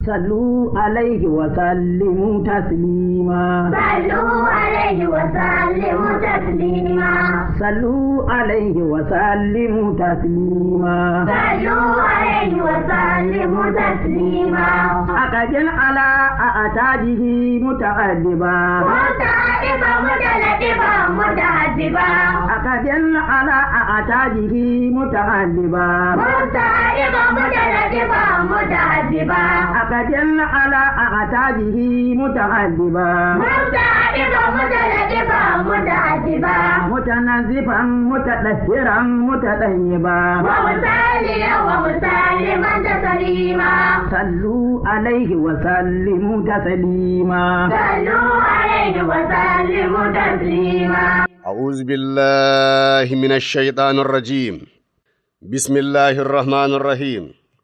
صلوا عليه وسلموا تسليما صلوا عليه وسلموا تسليما صلوا عليه وسلموا تسليما صلوا عليه وسلموا تسليما أقجل على أعتاده متعذبا متعبا متلتبا متعذبا أقجل على أعتاده متعذبا متعبا متلتبا متعذبا أقجل على أعتاده متعذبا متعبا متلتبا متعذبا متنزفا متدثرا متطيبا ومسليا ومسلما تسليما صلوا عليه وسلموا تسليما صلوا عليه وسلموا تسليما أعوذ بالله من الشيطان الرجيم بسم الله الرحمن الرحيم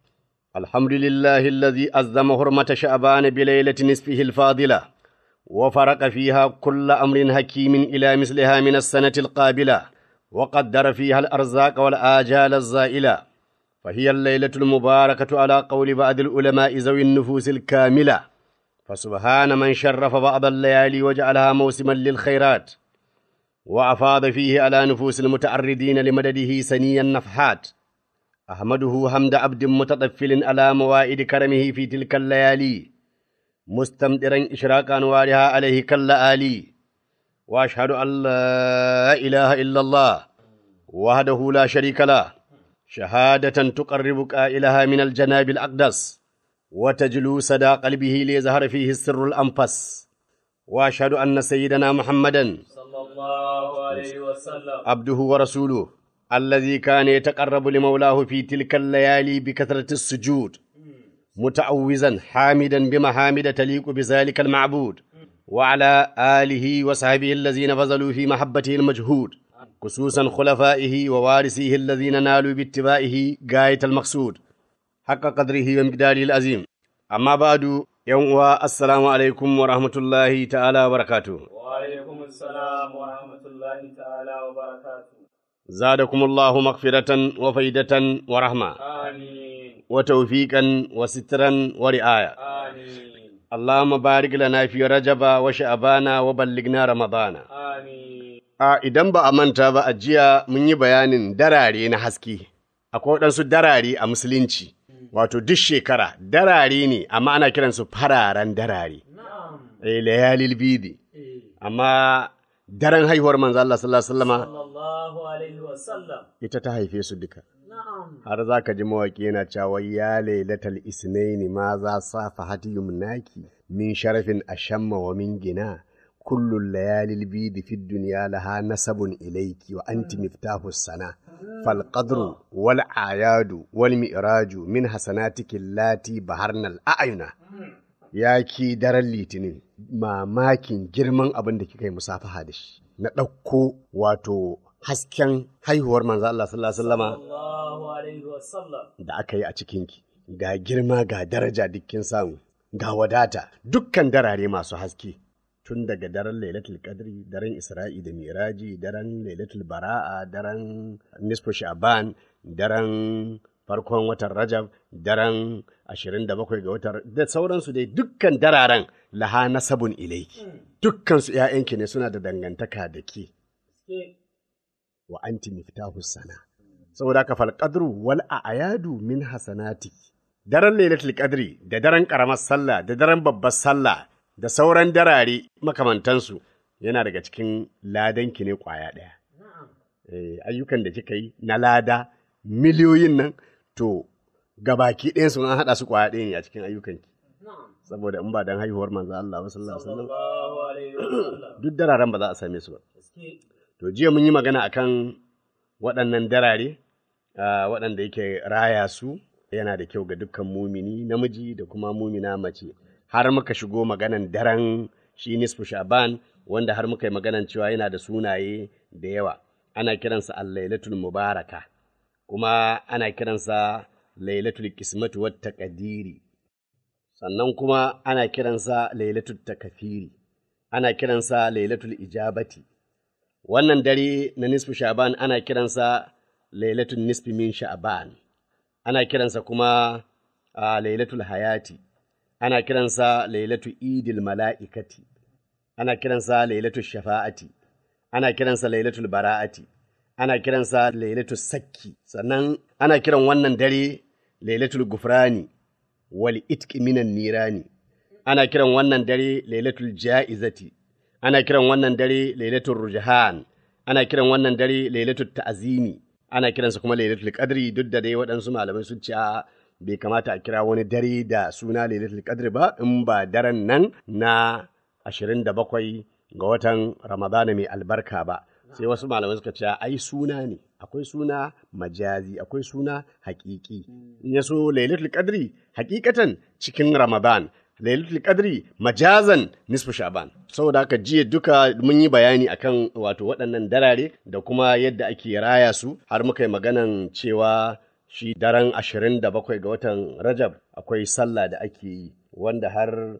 الحمد لله الذي أزم حرمة شعبان بليلة نصفه الفاضلة وفرق فيها كل أمر حكيم إلى مثلها من السنة القابلة وقدر فيها الأرزاق والآجال الزائلة فهي الليلة المباركة على قول بعض العلماء ذوي النفوس الكاملة فسبحان من شرف بعض الليالي وجعلها موسما للخيرات وأفاض فيه على نفوس المتعرضين لمدده سني النفحات أحمده حمد عبد متطفل على موائد كرمه في تلك الليالي مستمطرا إشراق أنوارها عليه كاللآلي وأشهد أن لا إله إلا الله وحده لا شريك له شهادة تقرب قائلها من الجناب الأقدس وتجلو صدى قلبه ليظهر فيه السر الأنفس وأشهد أن سيدنا محمدًا صلى الله عليه وسلم عبده ورسوله الذي كان يتقرب لمولاه في تلك الليالي بكثرة السجود متعوزا حامدا بمحامد تليق بذلك المعبود وعلى آله وصحبه الذين بذلوا في محبته المجهود خصوصا خلفائه ووارثيه الذين نالوا باتباعه غاية المقصود حق قدره ومقداره العظيم أما بعد يوم السلام عليكم ورحمة الله تعالى وبركاته وعليكم السلام ورحمة الله تعالى وبركاته زادكم الله مغفرة وفيدة ورحمة آمين وتوفيقا وسترا ورعاية آمين اللهم بارك لنا في رجب وشعبان وبلغنا رمضان آمين a idan ba a manta ba a jiya mun yi bayanin darare na haske akwai waɗansu darare a musulunci wato duk shekara darare ne amma ana kiransu fararen darare نعم eh layalil bidi amma daren haihuwar manzo Allah sallallahu alaihi wasallama صلى الله عليه وسلم ita ta haife su duka نعم har za ka ji mawaƙi yana cewa ya lailatal isnaini ma za sa fahati yumnaki min sharafin ashamma wa min gina kullun layalil bidi fi dunya laha nasabun ilayki wa anti miftahu sana fal qadru wal ayadu wal mi'raju min hasanatiki allati baharnal a'yuna ya ki daren litinin mamakin girman abin da kika yi musafaha da shi na ɗauko wato hasken haihuwar manzo Allah sallallahu alaihi wasallama الله عليه وسلم da aka yi a cikinki, ga girma ga daraja dukkin samu, ga wadata dukkan darare masu haske. Tun daga daren Lailatul Qadri, daren Isra'i da Miraji, daren Lailatul Bara'a, daren Nisfu Sha'ban, daren farkon watan Rajab, daren 27 ga watan da sauransu dai dukkan dararen laha nasabun ilaiki. Dukkansu ‘ya'yanki ne suna da dangantaka da ke. wa anti miftahu sana saboda haka fal qadru wal a'yadu min hasanati daren lailatul qadri da daren karamar sallah da daren babbar sallah da sauran darare makamantansu yana daga cikin ladanki ne kwaya ɗaya. Eh, ayyukan da kika yi na lada miliyoyin nan to gabaki ɗayan sun an haɗa su kwaya ɗaya ne a cikin ayyukanki saboda in ba dan haihuwar manzo Allah ba sallallahu alaihi wasallam الله عليه وسلم duk dararen ba za a same su ba To jiya mun yi magana akan waɗannan darare, ah, waɗanda yake raya su yana da kyau ga dukkan mumini namiji da kuma mumina mace. Har muka shigo maganan daren shi nisfu sha'ban wanda har muka yi maganan cewa yana da sunaye da yawa. Ana kiransa al-lailatul mubaraka, kuma ana kiransa lailatul kismatu wat taqdiri. Sannan kuma ana kiransa lailatul takafiri. Ana kiransa lailatul ijabati. wannan dare na nisfu sha'ban ana kiransa lailatul nisfi min sha'ban ana kiransa kuma a lailatul hayati ana kiransa lailatu idil mala'ikati, ana kiransa lailatu shafa'ati, ana kiransa lailatul bara'ati, ana kiransa lailatul sakki, sannan ana kiran wannan dare lailatul gufrani wal itqi minan nirani, ana kiran wannan dare lailatul ja'izati, ana kiran wannan dare lailatul rujhan, ana kiran wannan dare lailatul ta'zimi, ana kiransa kuma lailatul qadri duk da dai waɗansu malamai sun ce a bai kamata a kira wani dare da suna lailatul qadri ba in ba daren nan na 27 ga watan ramadana mai albarka ba sai wasu malamai suka ce ai suna ne akwai suna majazi akwai suna hakiki in ya so lailatul qadri hakikatan cikin ramadan lailatul qadri majazan nisfu shaban saboda haka jiya duka mun yi bayani akan wato waɗannan darare da kuma yadda ake raya su har muka yi maganan cewa shi daren ashirin da bakwai ga watan rajab akwai sallah da ake yi wanda har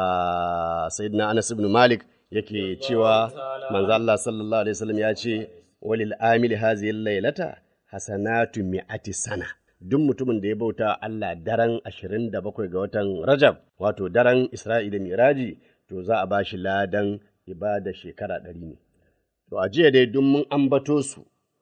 ah, sayyidina anas ibn malik yake cewa manzo Allah sallallahu alaihi wasallam ya ce walil amili hazihi lailata hasanatu mi'ati sana duk mutumin da ya bauta Allah daren 27 ga watan Rajab wato daren Isra'i da Miraji to za a bashi ladan ibada shekara ɗari ne to a jiya dai duk mun ambato su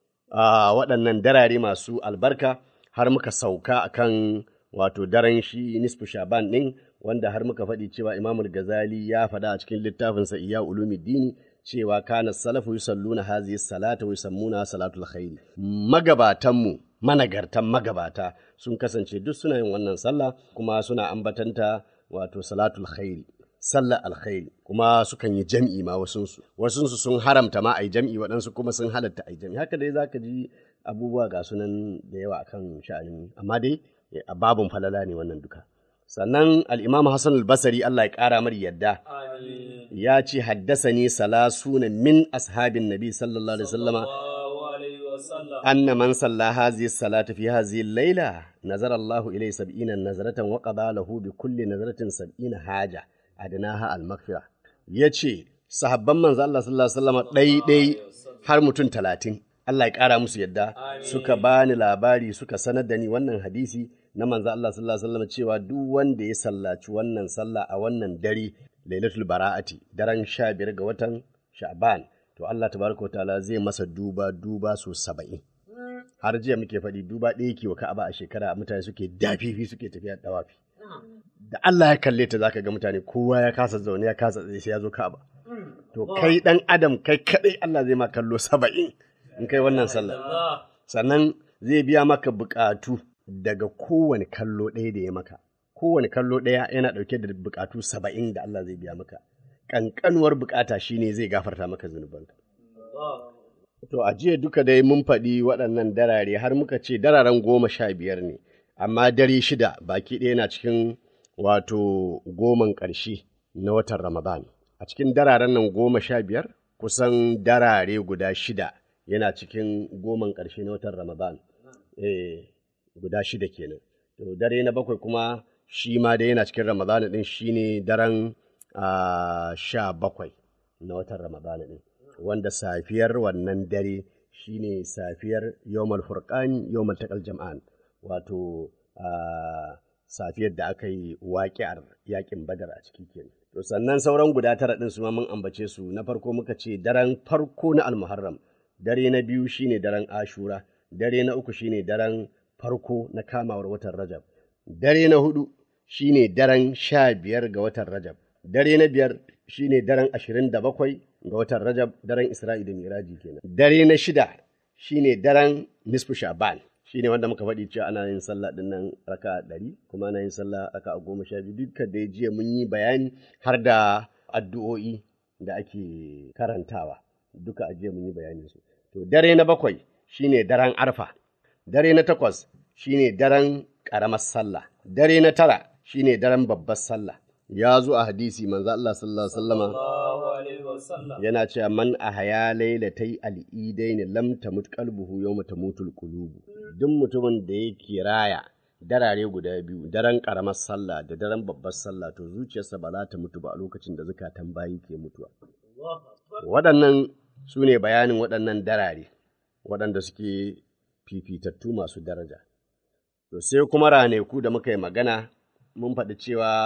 a waɗannan darare masu albarka har muka sauka akan wato daren shi nisfu shaban ɗin wanda har muka faɗi cewa imamul gazali ya faɗa a cikin littafinsa iya ulumuddini cewa kana salafu yusalluna hazihi salata wa yusammuna salatul khairi magabatanmu managartan magabata sun kasance duk suna yin wannan sallah kuma suna ambatanta wato salatul khairi sallar alkhairi kuma sukan yi jam'i ma wasunsu wasunsu sun haramta ma a yi jam'i waɗansu kuma sun halatta a yi jam'i haka dai zaka ji abubuwa ga sunan da yawa akan sha'anin amma dai a babun falala ne wannan duka sannan al'imamu hassan al-basari Allah ya ƙara mar yadda Amin. ya ce haddasani salasuna min ashabin nabi sallallahu alaihi wasallama Sallallahu alaihi wasallam. أن من صلى هذه الصلاة في هذه الليلة نظر الله إليه سبعين نظرة وقضى له بكل نظرة سبعين حاجة أدناها المغفرة yace sahabban manzo Allah sallallahu alaihi wasallam ɗai ɗai har mutum talatin Allah ya ƙara musu yadda suka bani labari suka sanar da ni wannan hadisi na manzo Allah sallallahu alaihi wasallam cewa duk wanda ya sallaci wannan sallah a wannan dare lailatul bara'ati daren sha biyar ga watan sha'ban to Allah tabaraka wa ta'ala zai masa duba duba so saba'in har jiya muke faɗi duba ɗaya ke wa ka'aba a shekara mutane suke dafifi suke tafiya dawafi da Allah ya kalle ta zaka ga mutane kowa ya kasa zaune ya kasa tsaye sai ya zo ka'aba to kai dan adam kai kadai Allah zai ma kallo saba'in in kai wannan sallah Allah. sannan zai biya maka bukatu daga kowane kallo ɗaya da ya maka kowane kallo ɗaya yana ɗauke da bukatu saba'in da Allah zai biya maka ƙanƙanuwar bukata shine zai gafarta maka zunubanka To, a jiya duka dai mun faɗi waɗannan darare har muka ce dararen goma sha biyar ne, amma dare shida baki ɗaya na cikin wato goman ƙarshe na watan Ramadan. A cikin dararen nan goma sha biyar, kusan darare guda shida yana cikin goman ƙarshe na watan Ramadan. Eh, guda shida kenan. To, dare na bakwai kuma shi ma dai yana cikin Ramadan ɗin shi ne daren ah, sha bakwai na watan Ramadan ɗin. wanda safiyar wannan dare shine safiyar yawmal furqan yawmal taqal jam'an wato ah, safiyar da aka yi waƙi'ar yaƙin badar a ciki kenan to sannan sauran guda tara ɗin su ma mun ambace su na farko muka ce daren farko na almuharram dare na biyu shine daren ashura dare na uku shine daren farko na kamawar watan rajab dare na hudu shine daren sha biyar ga watan rajab dare na biyar shine daren ashirin da bakwai ga watan rajab daren isra'i da miraji kenan dare na shida shine daren nisfu sha'ban shine wanda muka faɗi cewa ana yin sallah din nan raka ɗari kuma ana yin sallah raka goma sha biyu dukkan da jiya mun yi bayani har da addu'o'i da ake karantawa duka a jiya mun yi bayanin su to dare na bakwai shine daren arfa dare na takwas shine daren ƙaramar sallah dare na tara shine daren babbar sallah ya zo a hadisi manzo Allah sallallahu alaihi wasallama Sallallahu alaihi wasallam. yana cewa man ahaya lailatai al'idain lam tamut qalbuhu yawma tamutul qulubu duk mutumin da yake raya darare guda biyu daren karamar sallah da daren babbar sallah to zuciyarsa ba za ta mutu ba a lokacin da zukatan bayi ke mutuwa waɗannan su ne bayanin waɗannan darare waɗanda suke fifitattu masu daraja to sai kuma raneku da muka yi magana mun faɗi cewa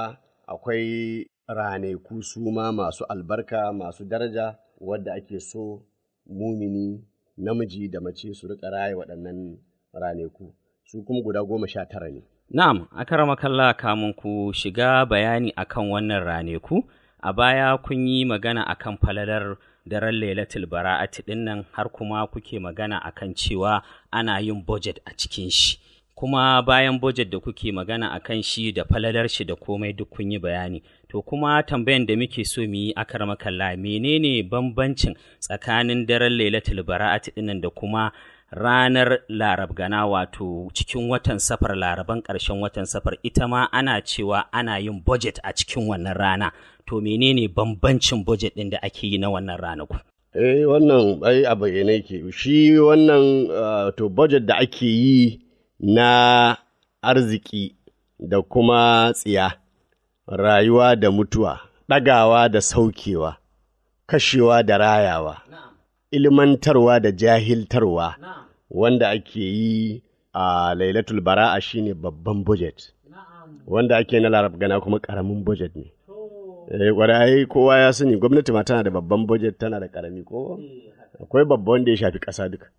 akwai raneku su ma masu albarka masu daraja wadda ake so mumini namiji da mace su rika raye waɗannan raneku su kuma guda goma sha tara ne Na'am, akaramakalla kamun ku shiga bayani akan wannan raneku, a baya kun yi magana akan falalar daren Lailatul Bara'ati ɗin nan har kuma kuke magana akan cewa ana yin budget a cikin shi. Kuma bayan budget da kuke magana akan shi da falalar shi da komai duk kun yi bayani. To kuma tambayan da muke so mu yi akaramakalla menene bambancin tsakanin daren Lailatul Bara'ati ɗin nan da kuma ranar larab gana wato cikin watan safar laraban ƙarshen watan safar ita ma ana cewa ana yin budget a cikin wannan rana to menene bambancin budget ɗin da ake yi na wannan ranaku eh wannan ai a bayyane ke shi wannan uh, to budget da ake yi na arziki da kuma tsiya rayuwa da mutuwa ɗagawa da saukewa kashewa da rayawa ilmantarwa da jahiltarwa wanda ake yi a lailatul bara'a shine babban budget wanda ake na larab gana kuma karamin budget ne eh kwarai kowa ya sani gwamnati ma tana da babban budget tana da karami ko akwai babba wanda ya shafi ƙasa duka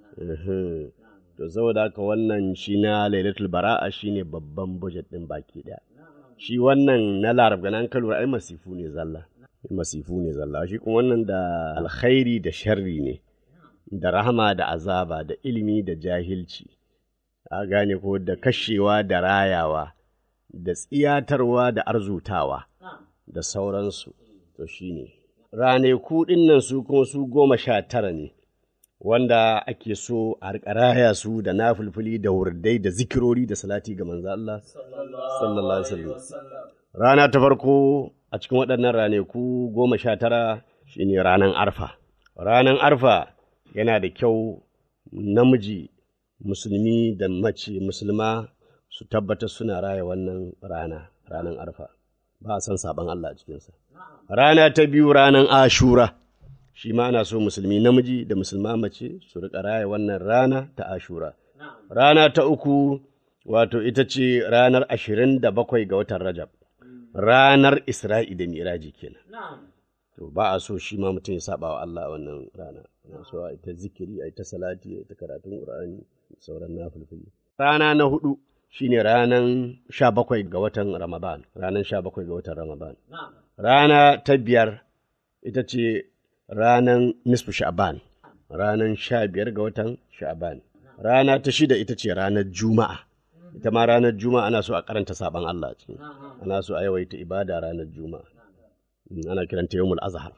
Ehe. to saboda haka wannan shi na lailatul bara'a shine babban budget din baki daya shi wannan na larab gana an kalura ai masifu ne zalla masifu ne zalla shi kuma wannan da alkhairi da sharri ne da rahama da azaba da ilimi da jahilci a gane ko da kashewa da rayawa da tsiyatarwa da arzutawa da sauransu to shi ne raneku ɗin nan su kuma su goma sha tara ne wanda ake so a riƙa raya su da nafulfuli da wurdai da zikirori da salati ga manzo Allah sallallahu alaihi wasallam rana ta farko a cikin waɗannan raneku goma sha tara shine ranar arfa ranar arfa yana da kyau namiji musulmi da mace musulma su tabbatar suna raya wannan rana ranar arfa ba a san saban Allah a cikinsa rana ta biyu ranar ashura shi ma ana so musulmi namiji da musulma mace su riƙa raya wannan rana ta ashura rana ta uku wato ita ce ranar ashirin da bakwai ga watan rajab ranar isra'i da miraji kenan to ba a so shi ma mutum ya saba wa Allah a wannan rana ana so a ta zikiri a ta salati a ta karatun qur'ani sauran nafilfili rana na hudu shine ranan sha bakwai ga watan ramadan ranan sha bakwai ga watan ramadan rana ta biyar ita ce ranan nisfu sha'ban ranan sha biyar ga watan sha'ban rana ta shida ita ce ranar juma'a ita ma ranar juma'a ana so a karanta saban Allah cikin ana so a yawaita ibada ranar juma'a ana kiranta yawmul azhar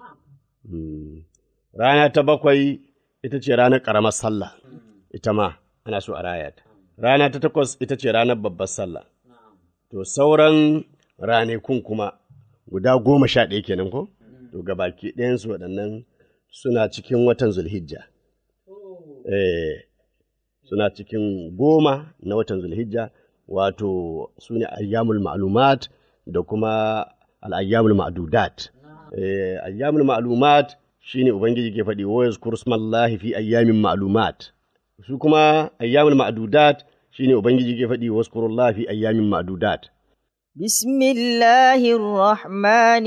rana ta bakwai ita ce ranar ƙaramar sallah ita ma ana so a raya ta rana ta takwas ita ce ranar babbar sallah to sauran ranakun kuma guda goma sha ɗaya kenan ko to gabaki ɗayansu waɗannan suna cikin watan zulhijja eh suna cikin goma na watan zulhijja wato su ne ayyamul ma'lumat da kuma al'ayyamul ma'dudat eh ayyamul ma'lumat shine ubangiji ke faɗi wa yazkuru smallahi fi ayyamin ma'lumat su kuma ayyamul ma'dudat shine ubangiji ke faɗi wa yazkurullahi fi ayyamin ma'dudat بسم الله الرحمن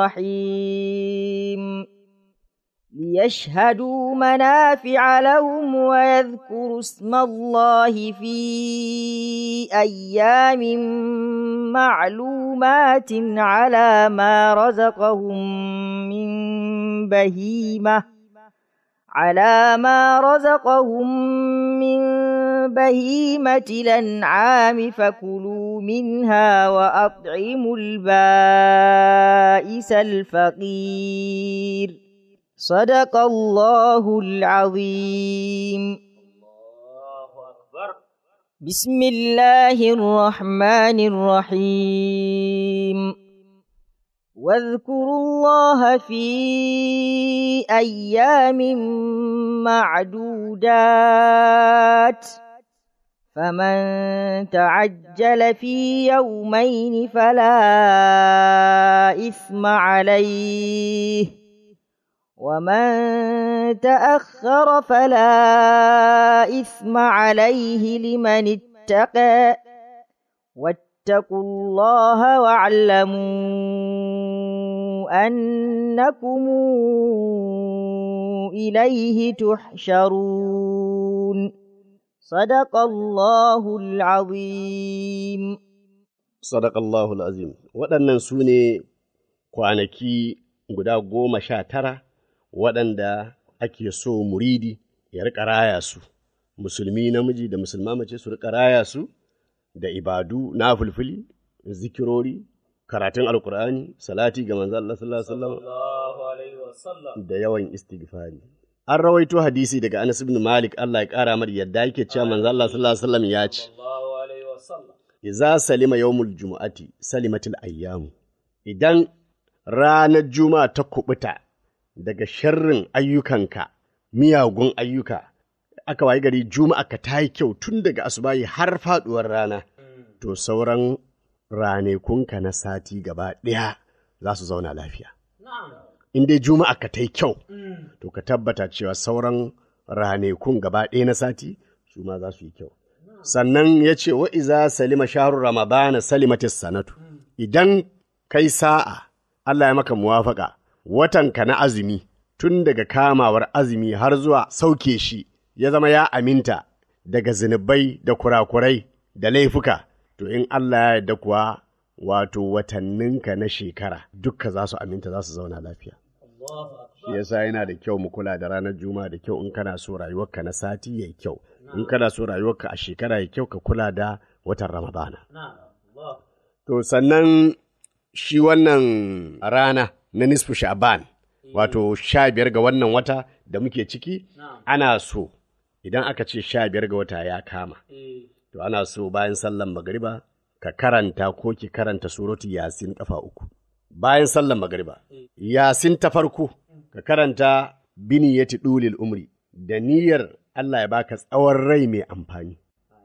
الرحيم ليشهدوا منافع لهم ويذكروا اسم الله في أيام معلومات على ما رزقهم من بهيمة على ما رزقهم من بهيمة الأنعام فكلوا منها وأطعموا البائس الفقير صدق الله العظيم بسم الله الرحمن الرحيم واذكروا الله في أيام معدودات فمن تعجل في يومين فلا إثم عليه ومن تأخر فلا إثم عليه لمن اتقى واتقوا الله واعلموا أنكم إليه تحشرون صدق الله العظيم Sadakallahul azim. Waɗannan su ne kwanaki guda goma sha tara waɗanda ake so muridi ya riƙa raya su, musulmi namiji da musulma mace su riƙa raya su da ibadu na fulfuli, zikirori, karatun alkur'ani, salati ga manzo Allah sallallahu alaihi wasallam Allahu alaihi wasallam. da yawan istighfari. An rawaito hadisi daga Anas ibn Malik Allah ya ƙara mar yadda yake cewa manzo Allah sallallahu alaihi wasallam ya ce Allahu alaihi wasallam. Iza salima yawmul jumu'ati salimatul ayyamu idan ranar juma'a ta kubuta daga sharrin ayyukanka miyagun ayyuka aka wayi gari juma'a ka ta yi kyau tun daga asubahi har faduwar rana to sauran ranekunka na sati gaba ɗaya za su zauna lafiya in dai juma'a ka ta yi kyau to ka tabbata cewa sauran ranekun gaba ɗaya na sati su ma za su yi kyau sannan ya ce wa iza salima shahrul ramadana salimatis sanatu idan kai sa'a Allah ya maka muwafaka watanka na azumi tun daga kamawar azumi har zuwa sauke shi ya zama ya aminta daga zunubai da kurakurai da laifuka to in Allah ya yarda kuwa wato watanninka na shekara dukka za su aminta za su zauna lafiya shi yasa yana da kyau mu kula da ranar juma'a da kyau in kana so rayuwarka na sati yayi kyau in kana so rayuwarka a shekara yayi kyau ka kula da watan ramadana to sannan shi wannan rana na nisfu sha'ban wato sha biyar ga wannan wata da muke ciki ana so idan aka ce sha biyar ga wata ya kama to ana so bayan sallan magariba ka karanta ko ki karanta suratu yasin kafa uku bayan sallan magariba yasin ta farko ka karanta biniyati dulil umri da niyyar Allah ya baka tsawon rai mai amfani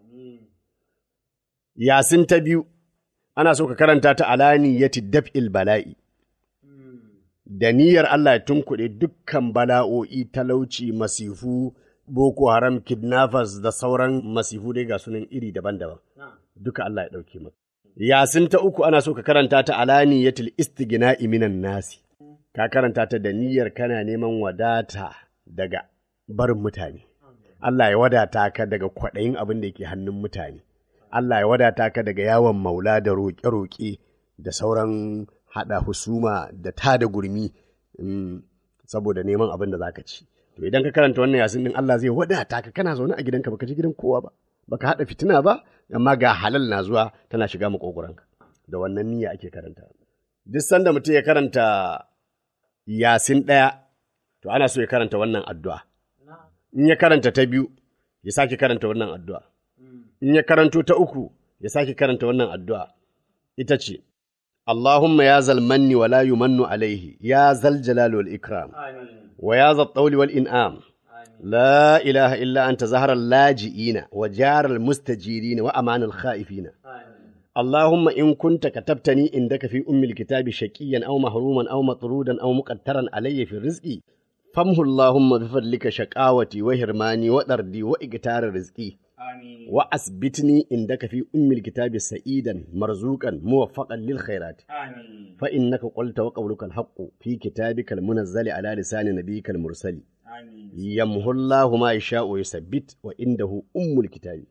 yasin ta biyu ana so ka karanta ta alaniyati daf'il bala'i da niyyar Allah ya tunkuɗe dukkan bala'o'i talauci masifu boko haram kidnappers da sauran masifu dai ga sunan iri daban-daban duka Allah ya ɗauke maka yasin ta uku ana so ka karanta ta alaniyatul istighna'i minan nasi ka karanta ta da niyyar kana neman wadata daga barin mutane Allah ya wadata ka daga kwaɗayin abin da yake hannun mutane Allah ya wadata ka daga yawon maula da roƙe-roƙe da sauran haɗa husuma da tada gurmi mm, saboda neman abin da za ka ci. To idan ka karanta wannan yasin din Allah zai wadata ka kana zaune a gidanka baka je gidan kowa ba, baka haɗa fitina ba, amma ga halal na zuwa tana shiga makogoranka. Da wannan niyya ake karanta. Duk sanda mutum ya karanta yasin ɗaya, to ana so ya karanta wannan addu'a. In ya karanta ta biyu, ya sake karanta wannan addu'a. In ya karanto ta uku, ya sake karanta wannan addu'a. Ita ce, Allahumma ya zal manni wa la yumannu alaihi, ya zal jalal wal ikram, wa ya zal tsauli wal in'am. La ilaha illa anta zaharar laji'ina wa jarar mustajirina wa amanal kha'ifina. اللهم إن كنت كتبتني عندك في أم الكتاب شقيا أو محروما أو مطرودا أو مقترا علي في رزقي فامه اللهم بفضلك شقاوتي وهرماني وطردي وإقتار رزقي وأثبتني عندك في أم الكتاب سعيدا مرزوقا موفقا للخيرات فإنك قلت وقولك الحق في كتابك المنزل على لسان نبيك المرسل يمه الله ما يشاء ويثبت وعنده أم الكتاب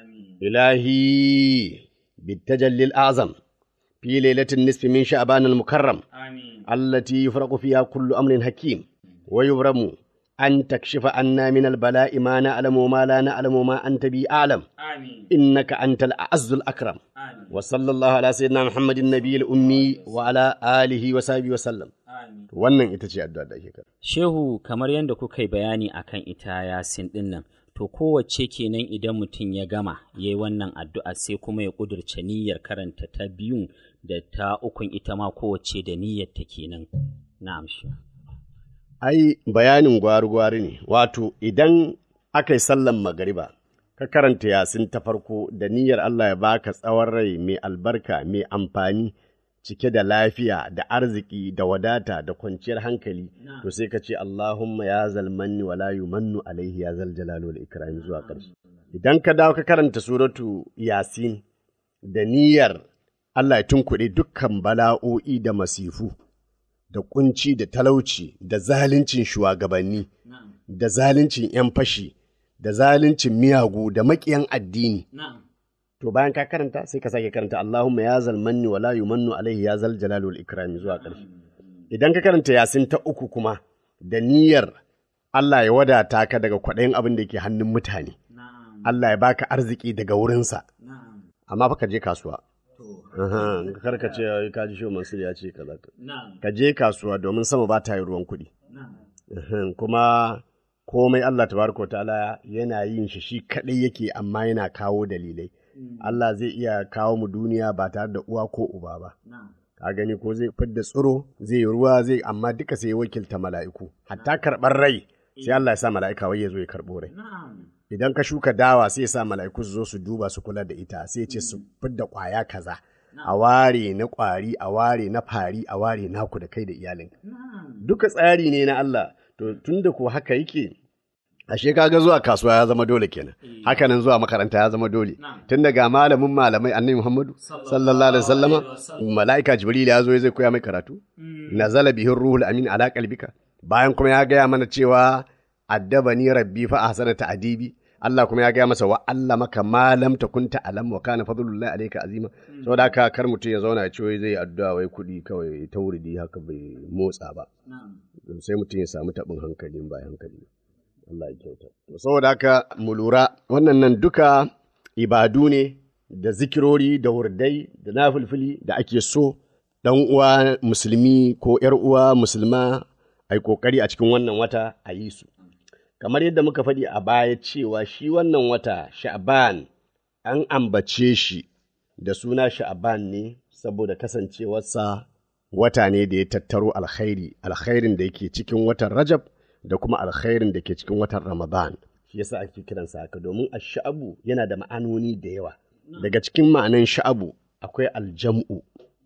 إلهي بالتجلي الأعظم في ليلة النصف من شعبان المكرم التي يفرق فيها كل أمر حكيم ويبرم أن تكشف عنا من البلاء ما نعلم وما لا نعلم وما أنت بي أعلم إنك أنت الأعز الأكرم وصلى الله على سيدنا محمد النبي الأمي وعلى آله وصحبه وسلم wannan ita ce addu'a da ake kara. Shehu kamar yadda kuka yi bayani akan ita yasin ɗin nan, to kowace kenan idan mutum ya gama ya yi wannan addu'a sai kuma ya ƙudurce niyyar karanta ta biyun da ta ukun ita ma kowace da niyyar ta kenan. Na'am shi. Ai, bayanin gwari-gwari ne, wato idan aka yi sallan magariba, ka karanta yasin ta farko da niyyar Allah ya baka tsawon rai mai albarka mai amfani cike da lafiya da arziki da wadata da kwanciyar hankali to sai ka ce Allahumma ya zalmanni wa la yumannu alaihi ya zal jalali wal ikram zuwa ƙarshe idan ka dawo ka karanta suratu yasin da niyyar Allah ya tunkuɗe dukkan bala'o'i da masifu, da kunci da talauci, da zaluncin shugabanni, da zaluncin ‘yan fashi, da zaluncin miyagu, da maƙiyan addini. To bayan ka karanta sai ka sake karanta Allahumma ya zal manni wala yumannu alaihi ya zal jalali wal ikrami zuwa ƙarshe. Idan ka karanta yasin ta uku kuma da niyyar Allah ya wadata ka daga kwaɗayin abin da ke hannun mutane. Allah ya baka arziki daga wurinsa. Amma fa ka je kasuwa. Aha, kar ka ce "Ai, ka ji shi Mansur ya ce kaza. Ka je kasuwa domin sama ba ta yi ruwan kuɗi. Aha, Kuma komai Allah tabaraka wa ta'ala yana yin shi shi kaɗai yake amma yana kawo dalilai. Allah zai iya kawo mu duniya ba tare da uwa ko uba ba. Ka gani ko zai fidda tsiro, zai yi ruwa, zai amma duka sai ya wakilta mala'iku. Hatta karɓar rai sai Allah ya sa mala'ika wai ya zo ya karɓo rai. Idan ka shuka dawa sai ya sa mala'iku su zo su duba su kula da ita sai ya ce su fidda ƙwaya kaza. A ware na ƙwari, a ware na fari, a ware naku da kai da iyalin. Duka tsari ne na Allah, to tun da ko haka yake, ashe kaga zuwa kasuwa ya zama dole kenan hakanan zuwa makaranta ya zama dole tun daga malamin malamai annabi Muhammadu sallallahu alaihi wasallama malaika jibril ya zo zai koya mai karatu nazala bihi ruhul amin ala qalbika bayan kuma ya gaya mana cewa addabani rabbi fa ahsana ta'dibi Allah kuma ya gaya masa wa allamaka ma lam takun ta'lam wa kana fadlullahi alayka azima saboda haka kar mutum ya zauna ya ce wai zai yi addu'a wai kuɗi kawai ta wuridi haka bai motsa ba sai mutum ya samu taɓin hankali ba hankali Allah ya kyauta. To, Saboda haka mu lura wannan nan duka ibadu ne da zikirori da wurdai da nafilfili da ake so ɗan uwa musulmi ko ‘yar uwa musulma a yi ƙoƙari a cikin wannan wata a yi su. Kamar yadda muka faɗi a baya cewa shi wannan wata sha'ban an ambace shi da suna sha'ban ne saboda kasancewarsa wata ne da ya tattaro alkhairi, alkhairin da yake cikin watan Rajab da kuma alkhairin da ke cikin watan Ramadan. Shi yasa ake kiransa haka domin sha'abu yana da ma'anoni da yawa. Daga cikin ma'anan sha'abu akwai aljam'u,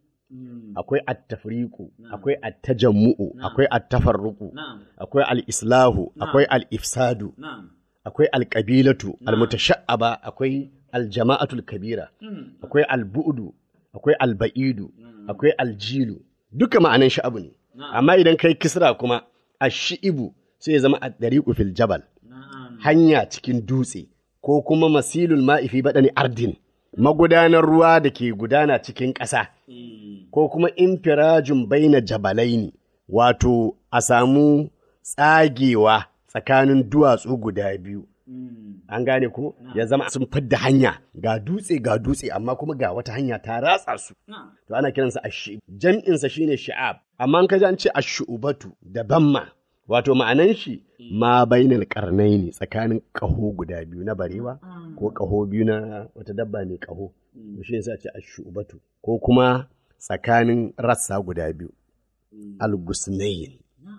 akwai attafriku, akwai attajammu'u, akwai attafarruku, akwai al'islahu, akwai al'ifsadu, akwai alƙabilatu, almutasha'aba, akwai aljama'atul kabira, akwai albu'udu, akwai alba'idu, akwai aljilu. Duka ma'anan sha'abu ne. Amma idan kai kisra kuma ashi'ibu sai ya zama a ɗariƙu fil jabal hanya cikin dutse ko kuma masilul ma'ifi baɗani ardin magudanar ruwa da ke gudana cikin ƙasa ko kuma infirajun baina jabalaini wato a samu tsagewa tsakanin duwatsu guda biyu an gane ko ya zama sun fidda hanya ga dutse ga dutse amma kuma ga wata hanya ta ratsa su to ana kiransa ashi jam'insa shine sha'ab amma an kaji an ce ashu'ubatu da bamma wato ma'anan shi ma bainal karnaini tsakanin ƙaho guda biyu na barewa ko ƙaho biyu na wata dabba mai ƙaho to shi yasa ce ashu'ubatu ko kuma tsakanin rassa guda biyu algusnayin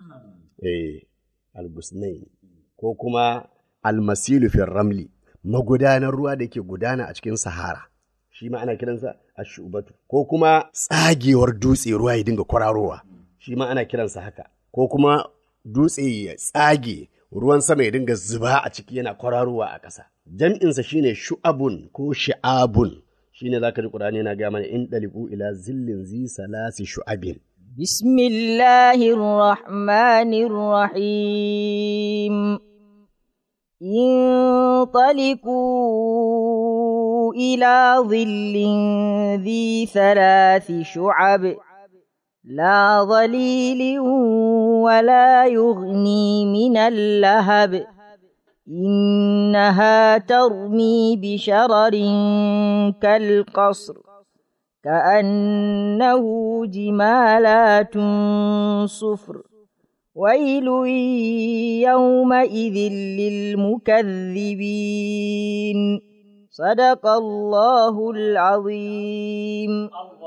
eh algusnayin ko kuma almasilu fil ramli magudanar ruwa da ke gudana a cikin sahara shi ma ana kiransa ashubatu ko kuma tsagewar dutse ruwa ya dinga kwararowa shi ma ana kiransa haka ko kuma dutse ya tsage ruwan sama ya dinga zuba a ciki yana kwararowa a ƙasa jam'insa shine shu'abun ko shi'abun shine zaka ji qur'ani yana ga mana in daliku ila zillin zi salasi shu'abin بسم الله الرحمن الرحيم انطلقوا إلى ظل ذي ثلاث شعب لا ظليل ولا يغني من اللهب إنها ترمي بشرر كالقصر كأنه جمالات صفر ويل يومئذ للمكذبين صدق الله العظيم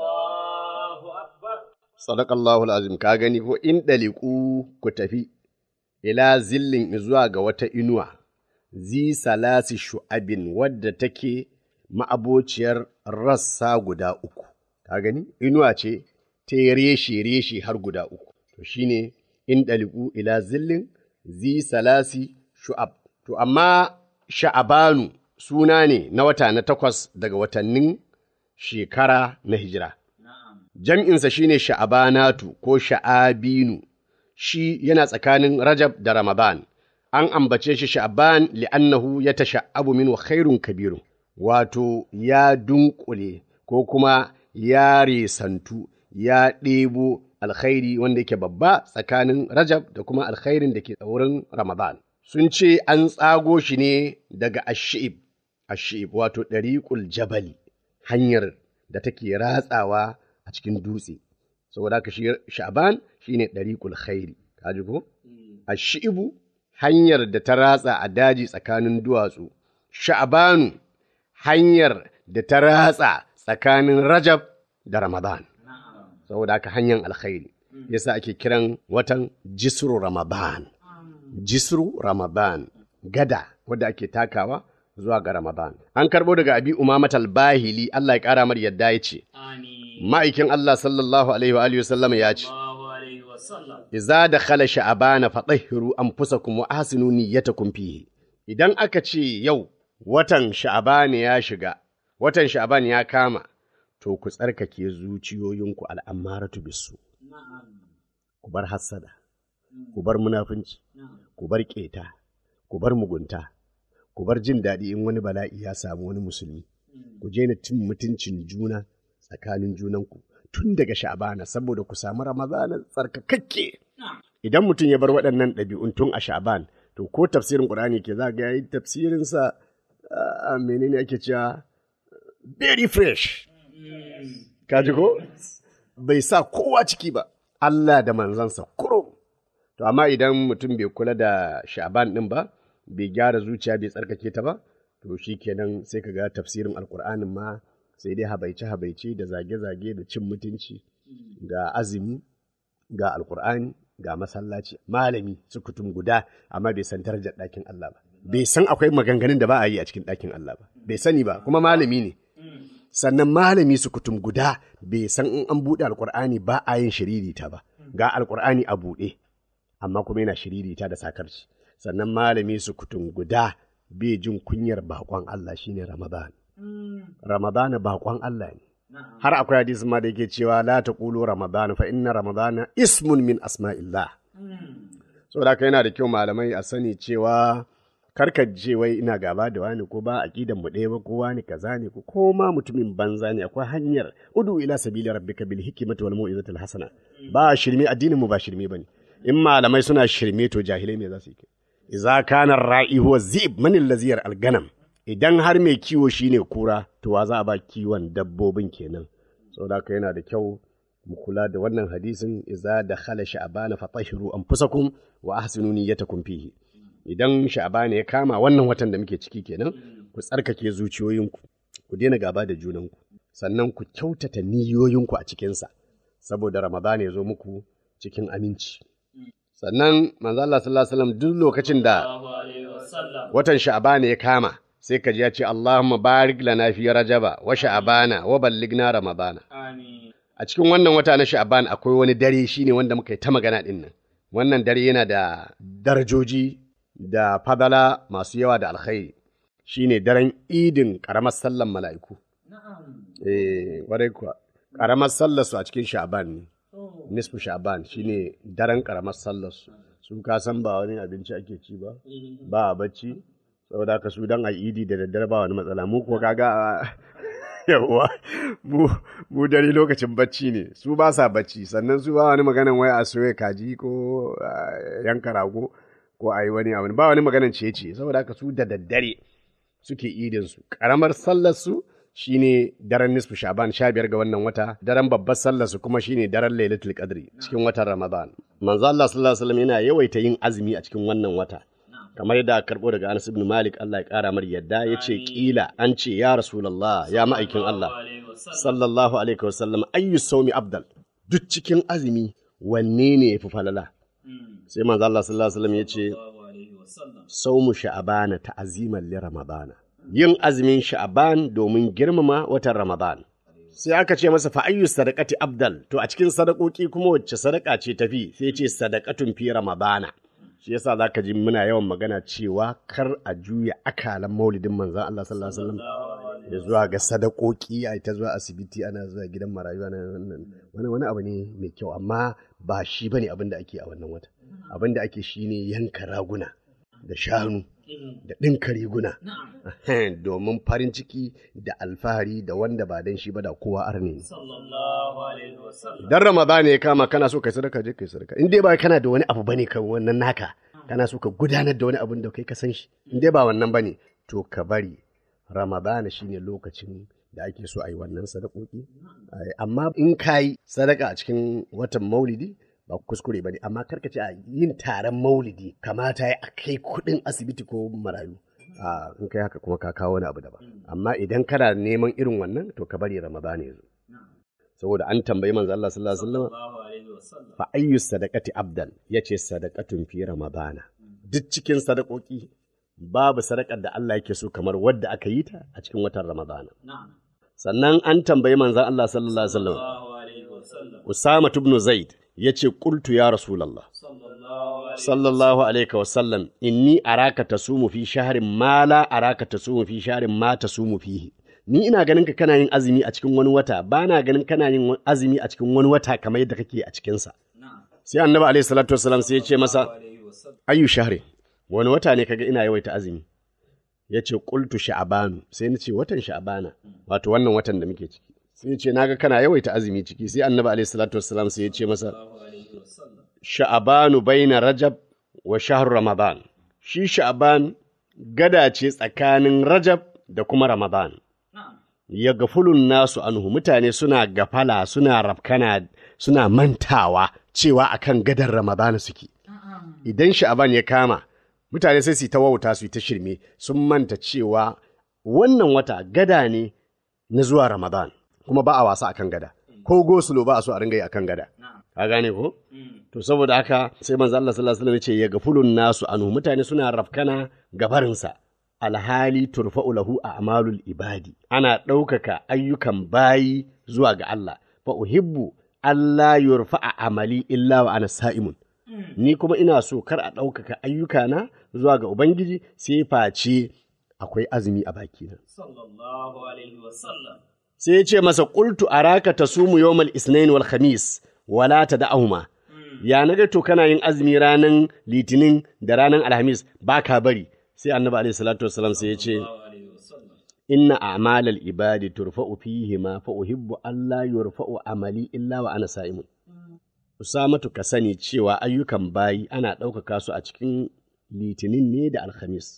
Sadakallahu azim ka gani ko in ɗaliku ku tafi, ila zillin zuwa ga wata inuwa, zi salasi shu'abin wadda take ma'abociyar rassa guda uku. Ka gani? Inuwa ce ta reshe-reshe har guda uku. To shi ne in ɗaliku ila zillin zi salasi shu'ab. To amma sha'abanu suna ne na wata na takwas daga watannin shekara na hijira. Jam'insa shi ne sha'abanatu ko sha'abinu, shi yana tsakanin Rajab da Ramadan. An ambace shi sha'aban li'annahu ya tasha'abu min wa khairun kabirun, wato ya dunkule ko kuma ya resantu, ya ɗebo alkhairi wanda yake babba tsakanin Rajab da kuma alkhairin da ke wurin Ramadan. Sun ce an tsago shi ne daga Ash'ib, Ash'ib wato ɗariƙul jabali, hanyar da take ratsawa a cikin dutse. Saboda haka shi Sha'ban shi ne ɗariƙul khairi, ka ji ko? Ash'ibu hanyar da ta ratsa a daji tsakanin duwatsu, Sha'banu hanyar da ta ratsa tsakanin Rajab da Ramadan. saboda haka hanyar alkhairi yasa ake kiran watan jisru ramadan jisru ramadan gada wadda ake takawa zuwa ga ramadan an karbo daga abi umamat al-bahili Allah ya kara mar yadda ya ce ma'aikin Allah sallallahu alaihi wa alihi wasallam ya ce Iza da khala sha'abana fatahhiru anfusakum wa ahsinu niyyatakum fihi idan aka ce yau watan sha'aban ya shiga watan sha'aban ya kama to ku tsarkake zuciyoyinku al'ammaratu bisu, ku bar hassada, ku bar munafunci, ku bar ƙeta, ku bar mugunta, ku bar jin daɗi in wani bala'i ya samu wani musulmi, ku je cin mutuncin juna tsakanin junanku tun daga sha'abana saboda ku samu ramadana tsarkakakke. Idan mutum ya bar waɗannan ɗabi'un tun a sha'aban, to ko tafsirin ƙur'ani ke za ga yayi tafsirinsa a menene ake cewa very fresh. Kaji ko? Bai sa kowa ciki ba, Allah da manzansa kuro. To, amma idan mutum bai kula da sha'ban ɗin ba, bai gyara zuciya bai tsarkake ta ba, to shi kenan sai ka ga tafsirin alkur'anin ma sai dai habaice-habaice da zage-zage da cin mutunci ga azumi ga alkur'ani ga masallaci malami sukutum guda amma bai san darajar ɗakin Allah ba bai san akwai maganganun da ba a yi a cikin ɗakin Allah ba bai sani ba kuma malami ne sannan malami su kutum guda bai san in an buɗe alkur'ani ba a yin shiririta ba ga alkur'ani a buɗe amma kuma yana shiririta da sakarci sannan malami su kutum guda bai jin kunyar bakon Allah shine Ramadan Ramadan bakon Allah ne har akwai hadisin ma da yake cewa la taqulu Ramadan fa inna Ramadan ismun min asma'illah saboda haka yana da kyau malamai a sani cewa karka je wai ina gaba da wani ko ba aqidan mu ɗaya ba ko wani kaza ne ko ko ma mutumin banza ne akwai hanyar udu ila sabili rabbika bil hikmati wal mau'izati al hasana ba shirme addinin mu ba shirme bane in malamai suna shirme to jahilai me za su yi idza kana ra'i huwa zib man allazi al ganam idan har mai kiwo shine kura to wa za a ba kiwon dabbobin kenan saboda haka yana da kyau mu kula da wannan hadisin idza dakhala sha'bana fatahhiru anfusakum wa ahsinu niyyatakum fihi idan sha'abana ya kama wannan watan da muke ciki kenan ku tsarkake zuciyoyinku ku daina gaba da junanku sannan ku kyautata niyoyinku a cikinsa saboda ramadana ya zo muku cikin aminci sannan manzo Allah sallallahu alaihi wasallam duk lokacin da watan sha'abana ya kama sai ka ji ya ce Allahumma barik lana fi rajaba wa sha'abana wa balligna ramadana a cikin wannan wata na sha'aban akwai wani dare shine wanda muka yi ta magana din nan wannan dare yana da darajoji da fadala masu yawa da alkhairi shine daren idin ƙaramar sallan mala'iku. Eh, warai kuwa, ƙaramar sallarsu a cikin sha'ban ne, nisfu sha'ban shine daren ƙaramar sallarsu. Su ka san ba wani abinci ake ci ba, ba a bacci, saboda haka su don a idi da daddare ba wani matsala, mu kuwa kaga yawwa mu mu dare lokacin bacci ne su ba sa bacci sannan su ba wani maganan wai a soya kaji ko yanka rago ko a yi wani abu ba wani maganan ciye-ciye saboda haka su da daddare suke idinsu ƙaramar sallarsu shine daren nisfu shaban sha biyar ga wannan wata daren babbar sallarsu kuma shine daren lailatul qadri cikin watan ramadan manzo Allah sallallahu alaihi wasallam yana yawaita yin azumi a cikin wannan wata kamar yadda karbo daga Anas ibn Malik Allah ya kara mar yadda yace kila an ce ya rasulullah ya ma'aikin Allah sallallahu alaihi wasallam ayyu sawmi abdal duk cikin azumi wanne ne yafi falala sai manzo Allah sallallahu alaihi wasallam yace saumu sha'abana ta'aziman li ramadana yin azumin sha'aban domin girmama watan ramadan sai aka ce masa fa ayyu sadaqati abdal to a cikin sadakoki kuma wacce sadaka ce tafi sai ce sadaqatun fi ramadana shi yasa zaka ji muna yawan magana cewa kar a juya akalan maulidin manzon Allah sallallahu alaihi wasallam ya zuwa ga sadakoki a ta zuwa asibiti ana zuwa gidan marayu ana wannan wani wani abu ne mai kyau amma ba shi bane abin da ake a wannan wata abin da ake shine yanka raguna da shanu da ɗinka riguna domin farin ciki da alfahari da wanda ba dan shi ba da kowa arne ne sallallahu alaihi wasallam idan ramadana ya kama kana so kai sadaka je kai sadaka in dai ba kana da wani abu bane kan wannan naka kana so ka gudanar da wani abun da kai ka san shi in dai ba wannan bane to ka bari ramadana shine lokacin da ake so a yi wannan sadakoki Ai, amma in ka yi sadaka a cikin watan maulidi ba kuskure ba ne amma karka ce a yin taron maulidi kamata ya a kai kuɗin asibiti ko marayu a in kai haka kuma ka kawo wani abu daban amma idan kana neman irin wannan to ka bari ramadana ya zo saboda an tambayi manzo Allah sallallahu alaihi wasallam sallallahu alaihi wasallam fa ayyu sadaqati abdal yace sadaqatun fi ramadana duk cikin sadakoki babu sadakar da Allah yake so kamar wadda aka yi ta a cikin watan ramadana na'am sannan an tambayi manzon Allah sallallahu alaihi wasallam sallallahu alaihi wasallam Usama ibn Zaid yace qultu ya rasulullah sallallahu alaihi sallallahu alaihi wasallam inni araka tasumu fi shahrin ma la araka tasumu fi shahrin ma tasumu fihi ni ina ganin ka kana yin azumi a cikin wani wata ba na ganin kana yin azumi a cikin wani wata kamar yadda kake a cikinsa na'am sai annabi alaihi salatu wasallam sai ya ce masa alaihi wasallam ayu shahri wani wata ne kaga ina yawaita azumi ya ce qultu sha'banu sai na ce watan sha'bana wato wannan watan da muke ciki sai ya ce naga kana yawaita azumi ciki sai annabi alaihi salatu wasallam sai ya ce masa alaihi wasallam sha'banu baina rajab wa shahr ramadan shi sha'ban gada ce tsakanin rajab da kuma ramadan na'am ya gafulun nasu anhu mutane suna gafala suna rafkana suna mantawa cewa akan gadar ramadana suke idan sha'aban ya kama mutane sai su yi ta wauta su yi ta shirme sun manta cewa wannan wata gada ne na zuwa ramadan kuma ba a wasa akan gada ko gosulo ba a so a ringa yi akan gada ka gane ko to saboda haka sai manzo Allah sallallahu alaihi wasallam ya ce ya gafulun nasu anhu mutane suna rafkana gabarinsa alhali turfa'u lahu a'malul ibadi ana ɗaukaka ayyukan bayi zuwa ga Allah fa uhibbu Allah yurfa'a amali illa wa ana sa'imun ni kuma ina so kar a ɗaukaka ayyukana zuwa ga Ubangiji sai face akwai azumi a bakina. sallallahu alaihi wasallam Sai ya ce masa qultu araka tasumu yawmal isnain wal khamis wala tad'ahuma ya naga to kana yin azumi ranan litinin da ranan alhamis baka bari sai annabi alaihi salatu wassalam sai ya ce alaihi wasallam inna a'malal ibadi turfa'u fihi ma fa uhibbu alla yurfa'u amali illa wa ana sa'imun Usamatu ka sani cewa ayyukan bayi ana ɗaukaka su a cikin litinin ne da alhamis.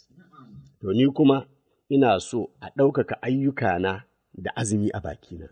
To ni kuma ina so a ɗaukaka ayyukana da azumi a bakina.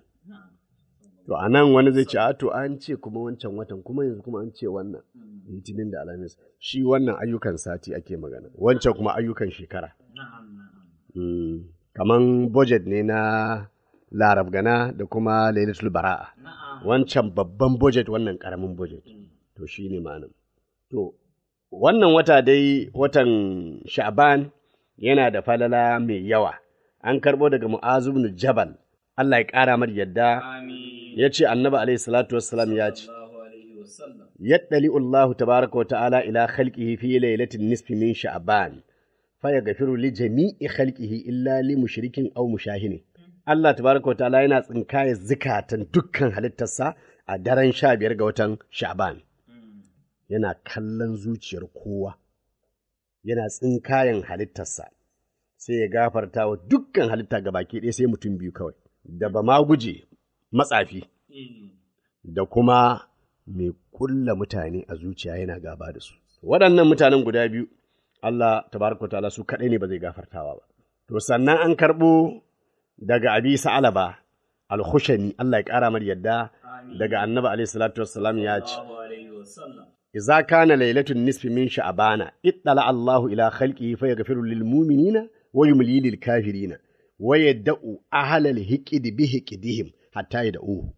To a nan wani zai ce, "A to an ce kuma wancan watan kuma yanzu kuma an ce wannan litinin da alhamis. Shi wannan ayyukan sati ake magana, wancan kuma ayyukan shekara. na'am na'am Mm, kaman budget ne na Larab Gana da kuma Lailatul Bara'a. na'am wancan babban budget wannan karamin budget to shi ne ma'anin to wannan wata dai watan sha'ban yana da falala mai yawa an karbo daga mu'azu ibn jabal Allah ya ƙara mar yadda amin ya ce annabi alaihi salatu wassalam ya ce sallallahu alaihi wasallam yaddali Allah tabaraka wa ta'ala ila khalqihi fi lailatin nisfi min sha'ban fa yaghfiru li jami'i khalqihi illa li mushrikin aw mushahinin Allah tabaraka wa ta'ala yana tsinkaya zikatan dukkan halittarsa a daren sha biyar ga watan sha'ban yana kallon zuciyar kowa yana tsinkayen halittarsa sai ya gafarta wa dukkan halitta ga baki ɗaya sai mutum biyu kawai da ba ma guje matsafi da kuma mai kulla mutane a zuciya yana gaba da su. Waɗannan mutanen guda biyu, Allah tabaraka ta'ala su kaɗai ne ba zai gafartawa ba. To sannan an karɓo daga Abi Sa'alaba al-Khushani Allah ya ƙara mar yadda daga Annabi alaihi salatu wassalam ya ce sallallahu alaihi wasallam Iza kana lailatun nisfi min sha'bana ittala Allahu ila khalqihi fa yaghfiru lil mu'minina wa yumli lil kafirina wa yadda'u ahlal hiqdi bi hiqdihim hatta yad'uhu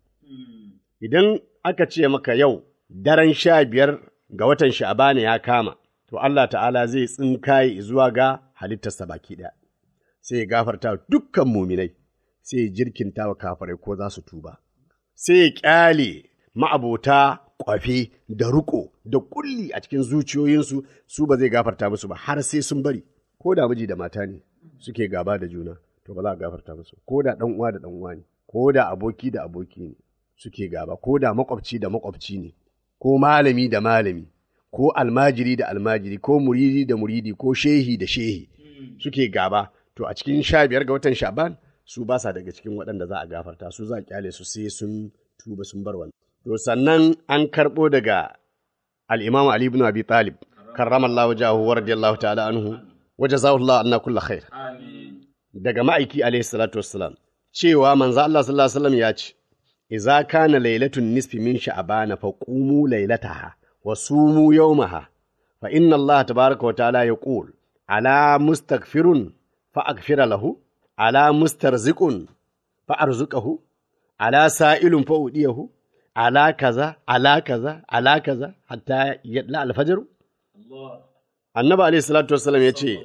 idan aka ce maka yau daren sha biyar ga watan sha'bana ya kama to Allah ta'ala zai tsinkaye zuwa ga halittarsa baki ɗaya sai ya gafarta wa dukkan muminai sai ya jirkinta wa kafirai ko za su tuba sai ya ƙyale ma'abota kwafe da riƙo da kulli a cikin zuciyoyinsu su ba zai gafarta musu ba har sai sun bari ko da miji da mata ne suke gaba da juna to ba za a gafarta musu ko da dan uwa da dan uwa ne ko da aboki da aboki ne suke gaba ko da makwabci da makwabci ne ko malami da malami ko almajiri da almajiri ko muridi da muridi ko shehi da shehi suke gaba to a cikin sha biyar ga watan sha'ban su ba sa daga cikin waɗanda za a gafarta su za a kyale su sai sun tuba sun bar wannan to sannan an karɓo daga al-imam ali ibn abi talib karramallahu wajahu wa radiyallahu ta'ala anhu wa jazahullahu anna kulla khair daga ma'aiki alaihi salatu wassalam cewa manzo Allah sallallahu alaihi wasallam ya ce idza kana lailatun nisfi min sha'bana fa qumu lailataha wa sumu yawmaha fa inna Allah tabaaraka wa ta'ala yaqul ala mustaghfirun fa aghfira lahu ala mustarziqun fa arzuqahu ala sa'ilun fa udiyahu ala kaza ala kaza ala kaza hatta yadla al-fajr annabi alaihi salatu wassalam ya ce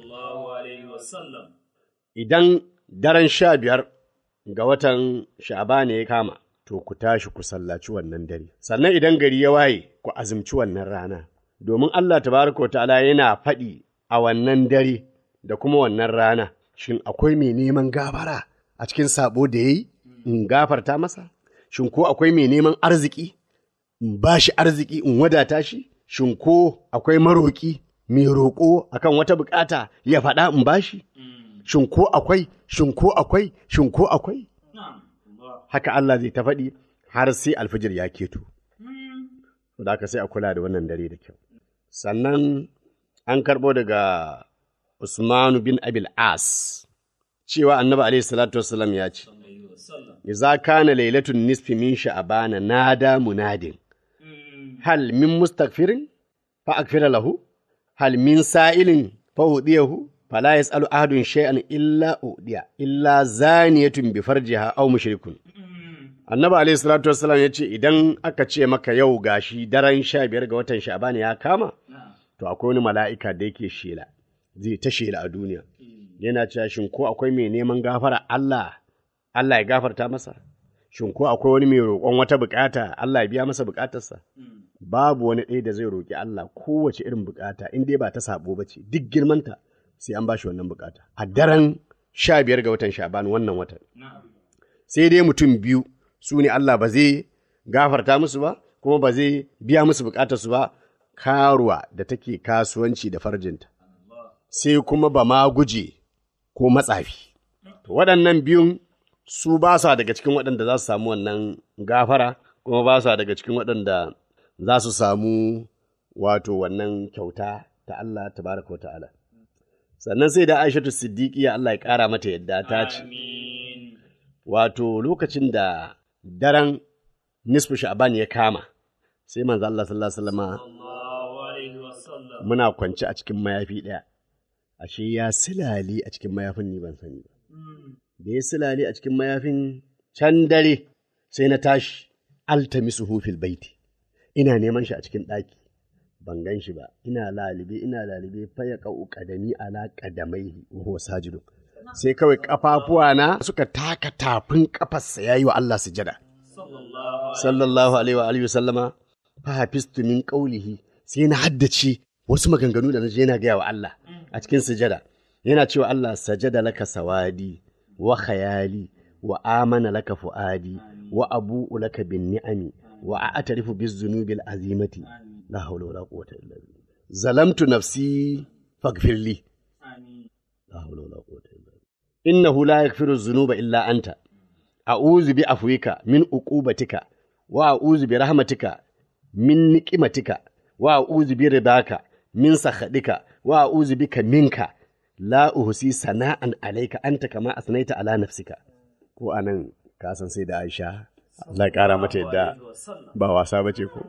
idan daren sha biyar ga watan sha'aba ne ya kama, to ku tashi ku sallaci wannan dare. Sannan idan gari ya waye, ku azumci wannan rana. Domin Allah tabaraka wa ta'ala yana faɗi a wannan dare da kuma wannan rana, shin akwai mai neman gafara a cikin sabo da ya yi, in gafarta masa? Shin ko akwai mai neman arziki, in ba shi arziki in wadata shi? Shin ko akwai maroƙi, mai roƙo akan wata bukata ya faɗa in ba shi? shin ko akwai, shin ko akwai, shin ko akwai? Haka Allah zai ta faɗi har sai alfijir ya keto. Da haka sai a kula da wannan dare da kyau. Sannan an karɓo daga Usmanu bin Abil As cewa annabi alaihi salatu wasallam ya ce, Iza kana lailatun nisfi min sha'abana nada munadin. Hal min mustaghfirin fa akfira lahu? Hal min sa'ilin fa hudiyahu? fala yas'alu ahadun shay'an illa udiya illa zaniyatun bi farjiha aw mushrikun annabi alayhi salatu wassalam yace idan aka ce maka yau gashi daren sha biyar ga watan sha'ban ya kama to akwai wani mala'ika da yake shela zai ta shela a duniya yana cewa shin ko akwai mai neman gafara Allah Allah ya gafarta masa shin ko akwai wani mai roƙon wata bukata Allah ya biya masa bukatarsa babu wani ɗaya da zai roƙi Allah kowace irin bukata in dai ba ta sabo ba ce duk girmanta sai an ba shi wannan bukata a daren sha biyar ga watan sha'ban wannan watan sai dai mutum biyu su ne Allah ba zai gafarta musu ba kuma ba zai biya musu bukatarsu ba karuwa da take kasuwanci da farjinta sai kuma ba ma guje ko matsafi waɗannan biyun su ba sa daga cikin waɗanda za su samu wannan gafara kuma ba sa daga cikin waɗanda za su samu wato wannan kyauta ta Allah tabaraka wa ta'ala sannan sai da Aishatu Siddiqiya Allah ya ƙara mata yadda ta ce wato lokacin da daren nisfu sha'ban ya kama sai manzo Allah sallallahu alaihi wasallama muna kwance a cikin mayafi ɗaya ashe ya silali a cikin mayafin ni ban sani ba da ya silali a cikin mayafin can dare sai na tashi altamisu fil baiti ina neman shi a cikin ɗaki ban gan shi ba ina lalibe ina lalibe faya ƙau ƙadami ala ƙadamai wa sajidu sai kawai ƙafafuwa na suka taka tafin ƙafarsa ya yi wa Allah sujada sallallahu alaihi wa alihi sallama fa hafistu min qawlihi sai na haddace wasu maganganu da naje yana gaya wa Allah a cikin sujada yana cewa Allah sajada laka sawadi wa khayali wa amana laka fuadi wa abu'u laka bin ni'ami wa a'tarifu biz zunubil azimati la hawla wala quwwata illa billah zalamtu nafsi faghfir li la hawla wala quwwata illa billah innahu la yaghfiru dhunuba illa anta a'udhu bi afwika min uqubatika wa a'udhu bi rahmatika min niqimatika wa a'udhu bi ridaka min sakhadika wa a'udhu bika minka la uhsi sana'an alayka anta kama asnaita ala nafsika ko anan ka san sai da Aisha Allah ya kara mata yadda ba wasa bace ko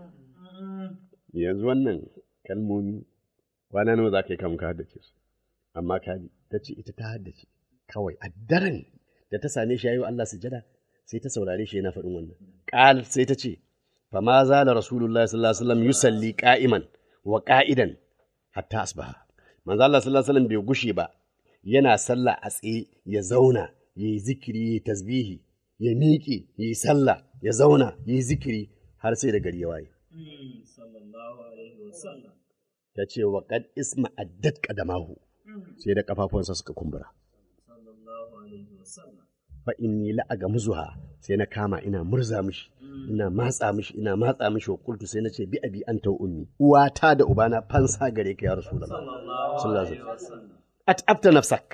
yanzu wannan kalmomi kwana nawa za ka yi kamun ka haddace su amma ka ta ce ita ta haddace kawai a daren da ta same shi yayi wa Allah sujada sai ta saurare shi yana faɗin wannan qal sai ta ce fa ma zala rasulullahi sallallahu alaihi wasallam yusalli qa'iman wa qa'idan hatta asbaha manzo Allah sallallahu alaihi wasallam bai gushe ba yana sallah a tsaye ya zauna yayi zikiri yayi tasbihi ya miƙe yayi sallah ya zauna yayi zikiri har sai da gari ya waye ta ce wa kad isma addat qadamahu sai da kafafunsa suka kumbura fa inni la agamuzuha sai na kama ina murza mishi ina matsa mishi ina matsa mishi wa kultu sai na ce bi abi anta wa ummi uwata da ubana fansa gare ka ya rasulullah sallallahu alaihi wasallam at'abta nafsak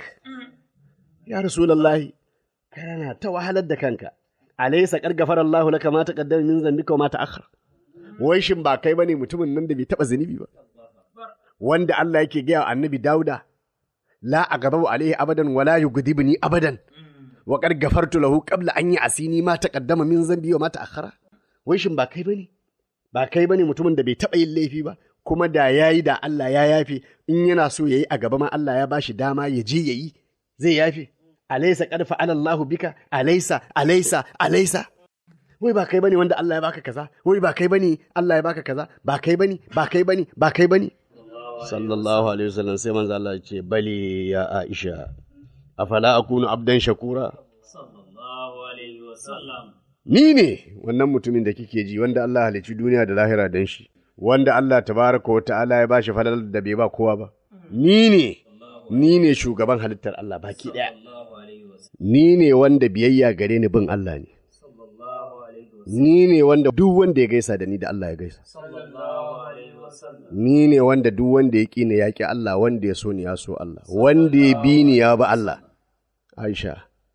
ya rasulullahi kana ta wahalar da kanka alaysa qad ghafara Allahu laka ma taqaddama min dhanbika wa ma ta'akhkhara wai shin ba kai bane mutumin nan da bai taba zunubi ba wanda Allah yake gaya wa annabi Dauda la aghdabu alaihi abadan wala yughdibni abadan wa qad ghafartu lahu qabla an ya'sini ma taqaddama min dhanbi wa ma ta'akhkhara wai shin ba kai bane ba kai bane mutumin da bai taba yin laifi ba kuma da yayi da Allah ya yafe in yana so yayi a gaba ma Allah ya bashi dama ya je yayi zai yafe alaysa qad fa'ala Allahu bika alaysa alaysa alaysa wai ba kai bane wanda Allah ya baka kaza wai ba kai bane Allah ya baka kaza ba kai bane ba kai bane ba kai bane sallallahu alaihi wasallam sai manzo Allah ya ce bali ya Aisha afala akunu abdan shakura sallallahu alaihi wasallam ni ne wannan mutumin da kike ji wanda Allah halicci duniya da lahira dan shi wanda Allah tabaraka wa ta'ala ya bashi falal da bai ba kowa ba ni ne ni ne shugaban halittar Allah baki daya sallallahu alaihi wasallam ni ne wanda biyayya gare ni bin Allah ne sallallahu alaihi wasallam ni ne wanda duk wanda ya gaisa da ni da Allah ya gaisa sallallahu alaihi wasallam ni ne wanda duk wanda ya ƙi ni ya ƙi Allah wanda ya so ni ya so Allah wanda ya bi ni ya bi Allah Aisha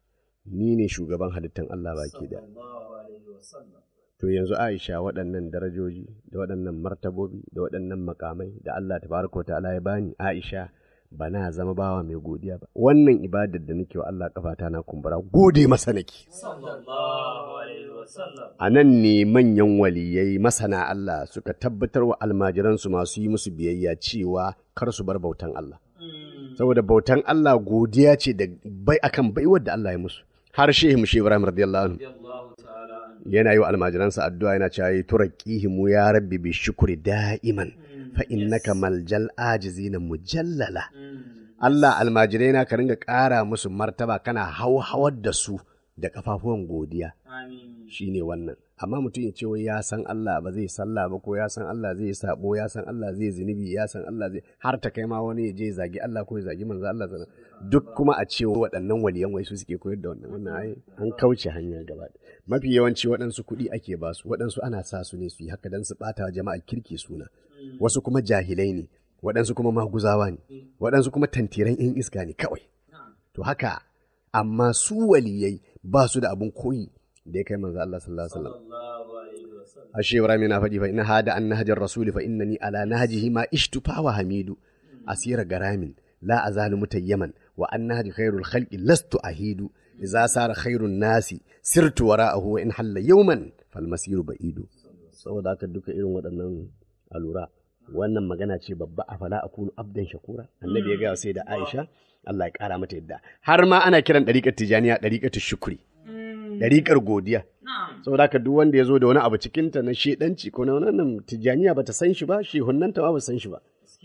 ni ne shugaban halittan Allah baki da sallallahu alaihi wasallam to yanzu Aisha waɗannan darajoji da waɗannan martabobi da waɗannan makamai da Allah tabaraka wa ta'ala ya bani Aisha ba na zama bawa mai godiya ba wannan ibadar da nake wa Allah kafata na kumbura gode masa nake sallallahu alaihi wasallam a nan ne manyan waliyai masana Allah suka tabbatar wa almajiransu masu yi musu biyayya cewa kar su bar bautan Allah. Saboda bautan Allah godiya ce da bai akan baiwar da Allah ya musu. Har shehu mushe Ibrahim radiyallahu anhu Allahu ta'ala yana yi wa almajiransa addu'a yana cewa turaqihimu ya rabbi bi shukri da'iman fa innaka maljal ajizina mujallala. Allah almajirai na ka ringa ƙara musu martaba kana hauhawar da su da kafafuwan godiya. amin shi ne wannan amma mutum ya ce wai ya san Allah ba zai sallah ba ko ya san Allah zai sabo ya san Allah zai zunubi ya san Allah zai har ta kai ma wani ya je zagi Allah ko ya zagi manzo Allah sana duk kuma a ce waɗannan waliyan wai su suke koyar da wannan wannan ai an kauce hanya gaba ɗaya. mafi yawanci waɗansu kuɗi ake ba su waɗansu ana sa su ne su yi haka dan su ɓata wa jama'ar kirki suna wasu kuma jahilai ne waɗansu kuma maguzawa ne waɗansu kuma tantiran 'yan iska ne kawai to haka amma su waliyai ba su da abun koyi da ya kai manzo Allah sallallahu alaihi wasallam sallallahu alaihi wasallam ashe Ibrahim yana faɗi fa inna hada an nahjar rasuli fa innani ala nahjihi ma ishtu fa wa hamidu asira garamin la azalu mutayyaman wa an nahji khairul khalqi lastu ahidu idza sara khairun nasi sirtu wara'ahu wa in halla yawman fal masiru ba'idu saboda haka duka irin waɗannan alura wannan magana ce babba a fala akunu abdan shakura annabi ya gaya sai da Aisha Allah ya kara mata yadda har ma ana kiran ɗariƙar tijaniya ɗariƙar shukri ɗariƙar godiya saboda haka duk wanda ya zo da wani abu cikinta na shedanci ko na wannan tijaniya bata san shi ba shehunnanta ma ba san shi ba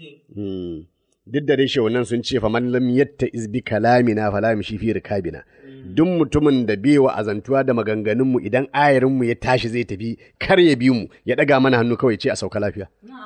Hmm. duk da dai shehunan sun ce fa man lam yatta izbi kalamina fala shi fi rikabina duk mutumin da bai wa azantuwa da maganganunmu idan ayarinmu ya tashi zai tafi kar ya bi mu ya ɗaga mana hannu kawai ce a sauka lafiya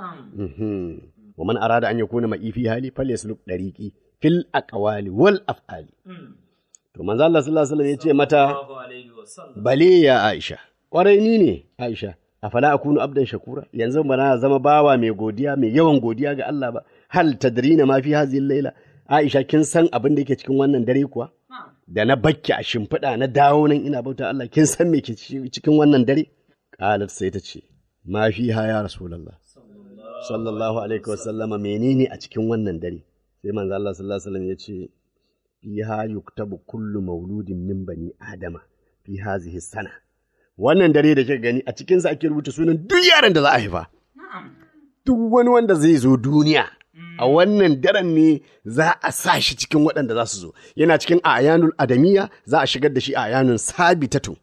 Mhm. wa man arada an yakuna ma'i fi hali falyasluk dariqi fil aqwali wal af'ali to manzo Allah sallallahu alaihi wasallam ya ce mata sallallahu alaihi wasallam bale ya Aisha, ƙwarai ni ne Aisha, a fala akunu abdan shakura, yanzu ba na zama bawa mai godiya, mai yawan godiya ga Allah ba, hal tadrina ma fi hazihi laila. Aisha kin san abin da yake cikin wannan dare kuwa? Da na bakki a shimfiɗa na dawo nan ina bauta Allah, kin san me ke ci- cikin wannan dare? Qalat sai ta ce, ma fi ha ya Rasulullah. Sallallahu alaihi wa sallama menene a cikin wannan dare? Sai manzo Allah sallallahu alaihi wasallam ya ce, fiha yuktabu kullu mauludin min bani adama fi hazihi sana wannan dare da kika gani a cikinsa ake rubuta sunan duk yaran da za a haifa duk wani wanda zai zo duniya a wannan daren ne za a sa shi cikin waɗanda za su zo yana cikin ayanul adamiya za a shigar da shi a ayanun sabitatu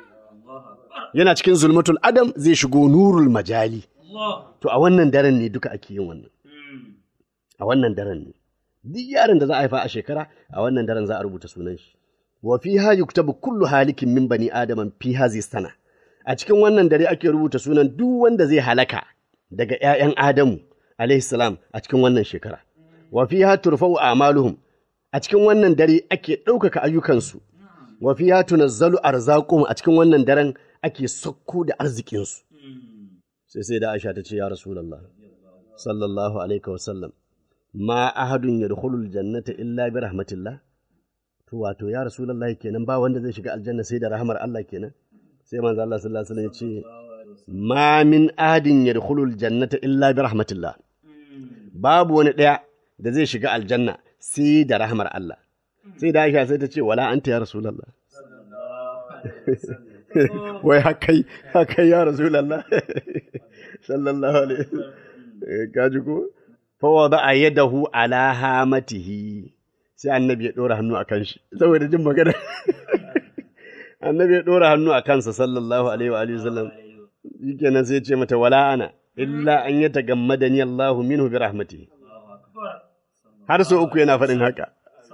yana cikin zulmatul adam zai shigo nurul majali Allah to a wannan daren ne duka ake yin wannan a wannan daren ne duk yaron da za a haifa a shekara a wannan daren za a rubuta sunan shi wa fiha yuktabu kullu halikin min bani adaman fi hazi sana a cikin wannan dare ake rubuta sunan duk wanda zai halaka daga ƴaƴan adamu alaihi salam a cikin wannan shekara wa fiha turfa'u a'maluhum a cikin wannan dare ake ɗaukaka ayyukansu wa fiha tunazzalu arzaquhum a cikin wannan daren ake sakko da arzikinsu sai sai da Aisha ta ce ya Rasulullah sallallahu alaihi wa sallam ma ahadun yadkhulul jannata illa bi rahmatillah to wato ya Rasulullah kenan ba wanda zai shiga aljanna sai da rahmar Allah kenan sai manzo Allah sallallahu alaihi wa sallam ya ce ma min ahadin yadkhulul jannata illa bi rahmatillah babu wani ɗaya da zai shiga aljanna sai da rahmar Allah sai da Aisha sai ta ce wala anta ya Rasulullah wai hakai hakai ya Rasulullah sallallahu alaihi wasallam kaji ko fa wada yadahu ala hamatihi sai annabi ya dora hannu akan shi saboda jin magana annabi ya dora hannu a kansa sallallahu alaihi wa alihi wasallam shikenan sai ya ce mata wala ana illa an yatagammadani Allahu minhu bi rahmatihi har sau uku yana faɗin haka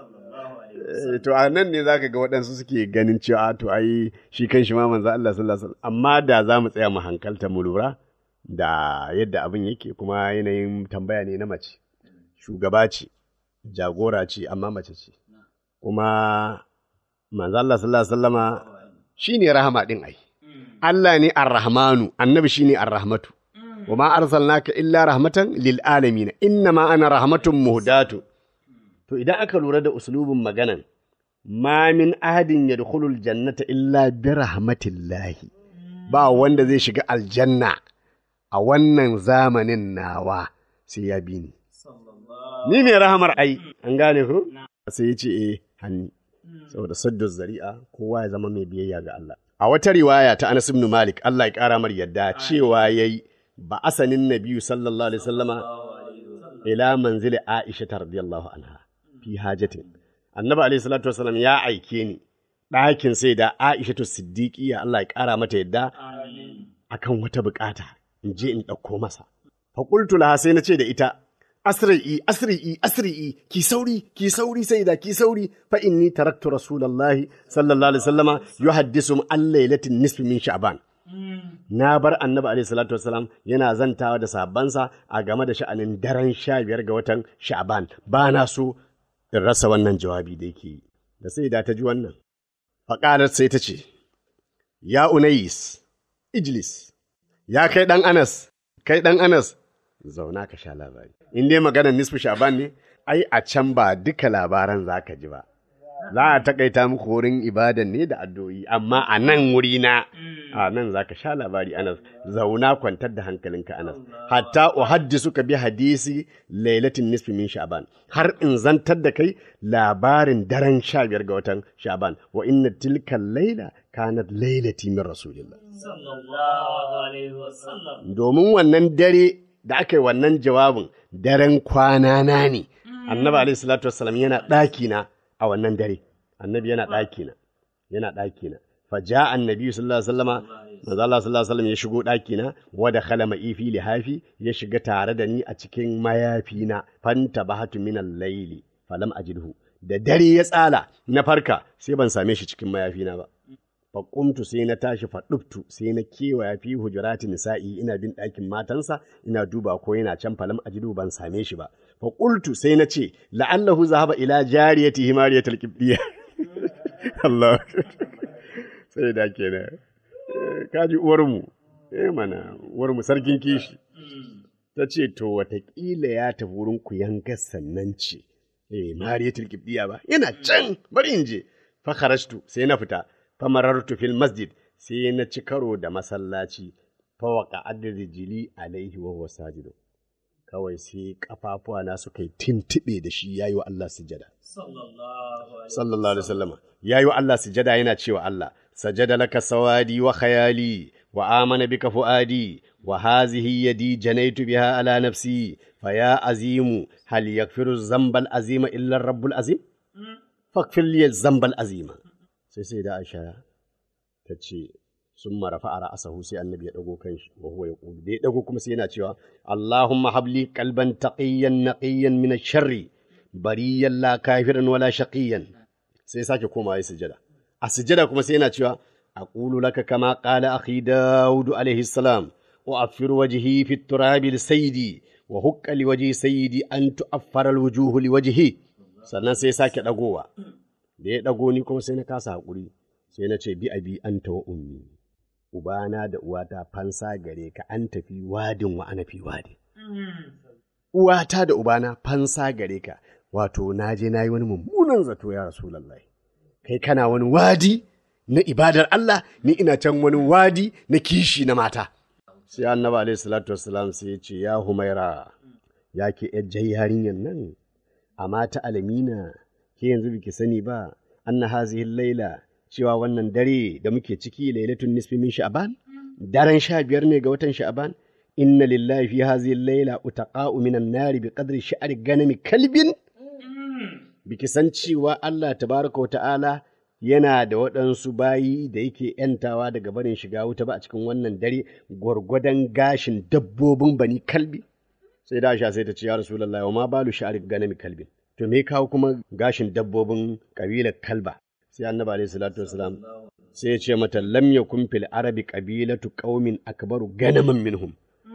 to a nan ne zaka ga waɗansu suke ganin cewa to ai shi kan shi ma manzo Allah sallallahu alaihi wasallam amma da za mu tsaya mu hankalta mu lura da yadda abin yake kuma yanayin tambaya ne na mace shugaba ce jagora ce amma mace ce kuma manzo Allah sallallahu alaihi wasallama shine rahama din ai Allah ne ar-rahmanu annabi shine ar-rahmatu wa ma arsalnaka illa rahmatan lil alamin inna ma ana rahmatun muhdatu to idan aka lura da uslubin maganan ma min ahadin yadkhulul jannata illa bi rahmatillahi ba wanda zai shiga aljanna a wannan zamanin nawa sai ya bi ni ni ne rahamar ai an gane ko sai ya ce eh hanni saboda saddu zari'a kowa ya zama mai biyayya ga Allah a wata riwaya ta Anas ibn Malik Allah ya kara mar yadda cewa yayi ba asanin nabiyu sallallahu alaihi wasallama ila manzili Aisha radiyallahu anha fi hajatin annabi alaihi salatu wasallam ya aike ni ɗakin sai da Aisha to siddiqiya Allah ya kara mata yadda akan wata bukata in je in ɗauko masa fa qultu laha sai na ce da ita asri'i asri'i asri'i ki sauri ki sauri sai da ki sauri fa inni taraktu rasulullahi sallallahu alaihi wasallama yuhaddisu an lailatin nisfi min sha'ban na bar annabi alaihi salatu wasalam yana zantawa da sabansa a game da sha'anin daren sha biyar ga watan sha'ban ba na so in rasa wannan jawabi da yake yi da sai da ta ji wannan faƙalar sai ta ce ya unais ijlis ya kai ɗan anas kai ɗan anas zauna ka sha labari in dai maganar nisfu sha'ban ne ai a can ba duka labaran za ka ji ba za a takaita muku wurin ibadan ne da addu'o'i amma a nan wuri na a nan za ka sha labari anas zauna kwantar da hankalinka anas hatta uhaddisu ka bi hadisi lailatin nisfi min sha'ban har in zantar da kai labarin daren sha biyar ga watan sha'ban wa inna tilka laila kanat lailati min rasulillah domin wannan dare da aka yi wannan jawabin daren kwana na ne annabi alaihi salatu wassalam yana ɗaki na a wannan dare annabi yana ɗaki na yana ɗaki na fa ja annabi sallallahu alaihi wasallama manzo Allah sallallahu alaihi wasallam ya shigo ɗaki na wa da khala ma'ifi lihafi ya shiga tare da ni a cikin mayafi na fanta bahatu min al-layli falam ajidhu da dare ya tsala na farka sai ban same shi cikin mayafi na ba faƙumtu sai na tashi faɗuftu sai na kewaya fi hujurati nisa'i ina bin ɗakin matansa ina duba ko yana can falam ajidu ban same shi ba faƙultu sai na ce la'allahu zahaba ila jariyati himariyatul qibdiyya Allah sai da kenan kaji uwarmu eh mana uwarmu sarkin kishi ta ce to watakila ya tafi wurin ku yanga sannan ce eh mariyatul qibdiyya ba yana can bari in je fa kharajtu sai na fita famarartu fil masjid sai na ci karo da masallaci fawaka adrijili alaihi wa huwa sajidu kawai sai kafafuwa na suka yi tintibe da shi yayi wa Allah sujada sallallahu alaihi wasallam yayi wa Allah sujada yana cewa Allah sajada laka sawadi wa khayali wa amana bika fuadi wa hazihi yadi janaitu biha ala nafsi fa ya azimu hal yaghfiru zambal azima illa rabbul azim faghfir li zambal azima sai sai da Aisha ta ce sun marafa a ra'asahu sai annabi ya dago kanshi wa huwa yaqulu da ya dago kuma sai yana cewa Allahumma habli qalban taqiyyan naqiyyan min ash-sharri bariyan la kafiran wala shaqiyan sai sake koma ya sujada a sujada kuma sai yana cewa aqulu laka kama qala akhi daud alayhi salam wa afir wajhi fi at-turab li sayyidi wa hukka li wajhi sayyidi an tu'affara al-wujuh li wajhi sannan sai sake ɗagowa da ya ɗago ni kuma sai na kasa haƙuri sai na ce bi abi anta wa ummi ubana da uwata fansa gare ka an tafi wadin wa ana fi wadi uwata da ubana fansa gare ka wato na je na yi wani mummunan zato ya rasulallah kai kana wani wadi na ibadar Allah ni ina can wani wadi na kishi na mata sai annabi alaihi salatu wassalam sai ya ce ya humaira ya ke yar yarinyar nan amma ta alamina ke yanzu biki sani ba anna hazihi laila cewa wannan dare da muke ciki lailatun nisfi min sha'ban daren sha biyar ne ga watan sha'ban inna lillahi fi hazihi laila utaqa'u minan nari bi qadri sha'ri ganami kalbin biki san cewa Allah tabaraka wa ta'ala yana da waɗansu bayi da yake ‘yantawa daga barin shiga wuta ba a cikin wannan dare gwargwadon gashin dabbobin bani kalbi sai da sha sai ta ce ya rasulallah wa ma balu sha'ari ganami kalbin to me kawo kuma gashin dabbobin kabilar kalba sai annabi alaihi salatu wasalam sai ya ce mata lam yakun fil arabi qabilatu qaumin akbaru ganaman minhum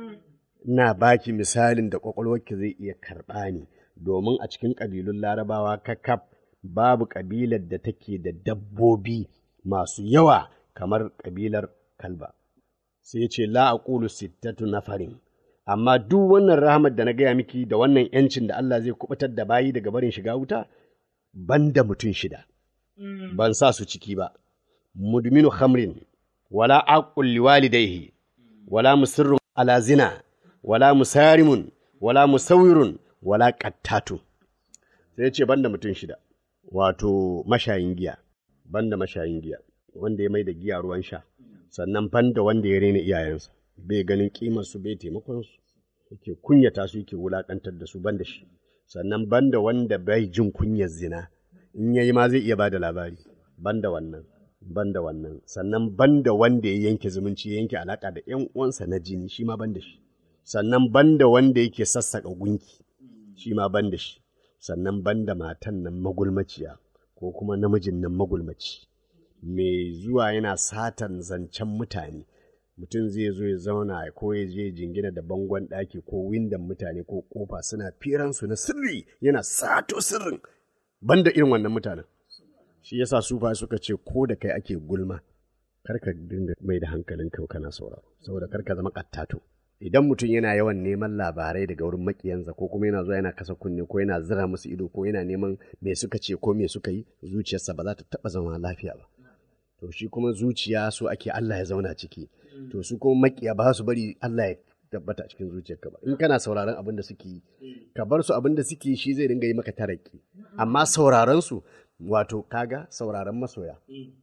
ina baki misalin da kwakwalwarki zai iya karɓa ni domin a cikin ƙabilun larabawa kakaf babu ƙabilar da take da dabbobi masu yawa kamar ƙabilar kalba sai ce la aqulu sittatu nafarin amma duk wannan rahmat da na gaya miki da wannan yancin da Allah zai kubutar da bayi daga barin shiga wuta banda mutum shida ban sa su ciki ba mudminu khamrin wala aqul liwalidayhi wala musirrun ala zina wala musarimun wala musawirun wala qattatu sai ce banda mutum shida wato mashayin giya banda mashayin giya wanda ya mai da giya ruwan sha sannan banda wanda ya rena iyayensa bai ganin kimar su bai taimakon su yake kunyata su yake wulakantar da su banda shi sannan banda wanda bai jin kunyar zina in yayi ma zai iya bada labari banda wannan banda wannan sannan banda wanda ya yanke zumunci ya yanke alaka da ƴan uwansa na jini shi ma banda shi sannan banda wanda yake sassaka gunki shi ma banda shi sannan banda matan nan magulmaciya ko kuma namijin nan magulmaci mai zuwa yana satan zancen mutane mutum zai zo ya zauna ko ya je jingina da bangon ɗaki ko windon mutane ko kofa suna firansu na sirri yana sato sirrin banda irin wannan mutanen shi yasa sufa suka ce ko da kai ake gulma karka dinga mai da hankalin kai kana sauraro saboda karka zama kattato idan mutum yana yawan neman labarai daga wurin makiyansa ko kuma yana zuwa yana kasa kunne ko yana zira musu ido ko yana neman me suka ce ko me suka yi zuciyarsa ba za ta taba zama lafiya ba to shi kuma zuciya so ake Allah ya zauna ciki to su kuma makiya ba su bari Allah ya tabbata a cikin zuciyarka ba in kana sauraron abin da suke yi ka bar su abin da suke yi shi zai dinga yi maka taraki amma sauraron su wato kaga sauraron masoya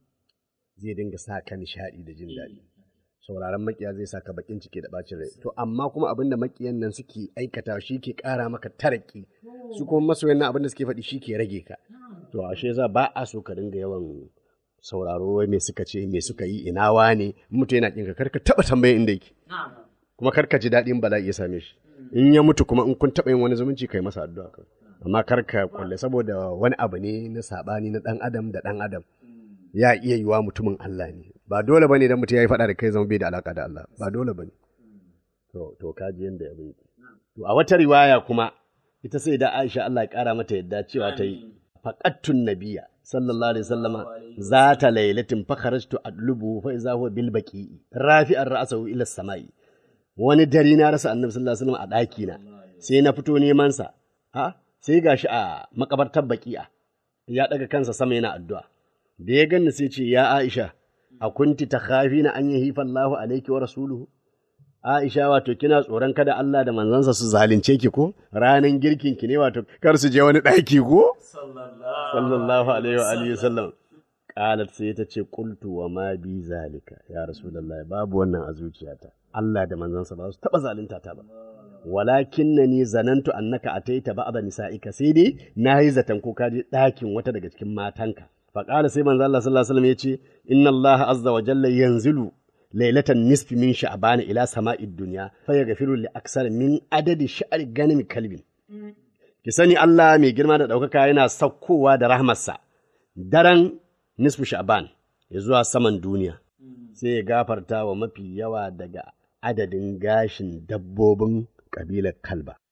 zai dinga sa ka nishaɗi da jin daɗi sauraron makiya zai saka bakin ciki da bacin rai to amma kuma abin da makiyan nan suke aikata shi ke ƙara maka taraki su kuma masoyan nan abin da suke faɗi shi ke rage ka to ashe yasa ba a so ka dinga yawan sauraro wai me suka ce me suka yi ina wane mutu yana kinka karka taba tambayin inda yake kuma karka ji daɗin bala'i ya same shi in ya mutu kuma in kun taba yin wani zumunci kai masa addu'a kawai amma karka kulle saboda wani abu ne na sabani na dan adam da dan adam ya iya yiwa mutumin Allah ne ba dole bane dan mutum ya yi faɗa da kai zama bai da alaka da Allah ba dole bane to to kaji yanda ya bai to a wata riwaya kuma ita sai da Aisha Allah ya kara mata yadda cewa ta yi faqattun nabiyya sallallahu alaihi wasallama zata lailatin fa kharajtu adlubu fa iza huwa bil baqi rafi'an ra'sahu ila samai wani dare na rasa annabi sallallahu alaihi wasallam a daki na sai na fito neman sa ha sai gashi a makabartar baqi'a ya daga kansa sama yana addu'a da ya ganni sai ce ya Aisha a kunti takhafina an yahifa Allahu alayki wa rasuluhu Aisha wato kina tsoron kada Allah da manzansa su zalunce ki ko ranan girkin ki ne wato kar su je wani ɗaki ko sallallahu alaihi wa alihi sallam qalat sai ta ce qultu wa ma bi zalika ya rasulullahi babu wannan a zuciyata Allah da manzansa ba su taba zalunta ta ba walakinnani zanantu annaka ataita ba'da nisa'ika sai dai nayi zaton ko ka je ɗakin wata daga cikin matanka faqala sai manzo Allah sallallahu alaihi wasallam yace inna Allah azza wa jalla yanzilu lailatan nisfi min sha'ban ila sama'id dunya fa yaghfiru li aksar min adadi sha'ri ganami kalbin ki sani Allah mai girma da ɗaukaka yana saukowa da rahmarsa daren nisfu sha'ban ya zuwa saman duniya sai ya gafarta wa mafi yawa daga adadin gashin dabbobin ƙabilar kalba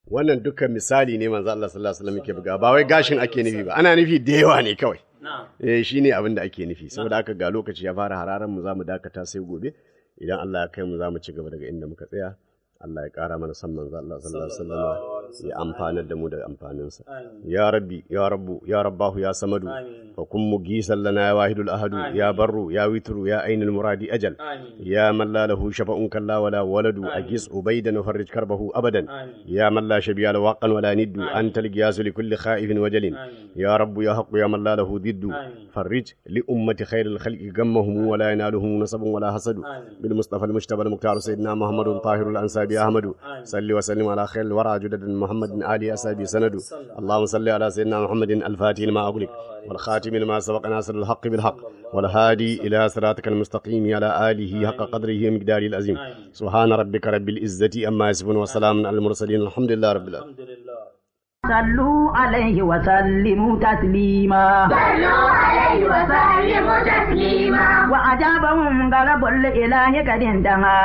wannan dukkan misali ne manzo Allah sallallahu alaihi wasallam yake buga ba wai gashin ake nufi ba ana nufi da yawa ne kawai eh shine abin da ake nufi saboda haka ga lokaci ya fara hararan mu zamu dakata sai gobe idan Allah ya kai mu zamu ci gaba daga inda muka tsaya Allah ya ƙara mana san manzo Allah sallallahu alaihi wasallam ya amfanar da mu da amfaninsa ya rabbi ya rabbu ya rabbahu ya samadu fa kun mugisan lana ya wahidul ahadu ya barru ya witru ya ainul muradi ajal ya man la lahu shafa'un kalla wala waladu agis ubaydan farij karbahu abadan ya man la shabiya la waqan wala niddu anta al-giyas li kulli khaifin wajalin ya rabbu ya haqqu ya man la lahu diddu farij li ummati khairil khalqi gammahum wala yanaluhum nasabun wala hasadu bil mustafa al-mujtaba al-muqtar sayyidina muhammadun tahirul ansabi أحمد صل وسلم على خير الورى جدد محمد آل أسابي سند اللهم صل على سيدنا محمد الفاتح لما أغلق والخاتم لما سبق ناصر الحق بالحق والهادي إلى صراطك المستقيم على آله حق قدره ومقداره العظيم سبحان ربك رب العزة أما يصفون وسلام على المرسلين الحمد لله رب العالمين صلوا عليه وسلموا تسليما صلوا عليه وسلموا تسليما وأجابهم غلب الإله قد انتهى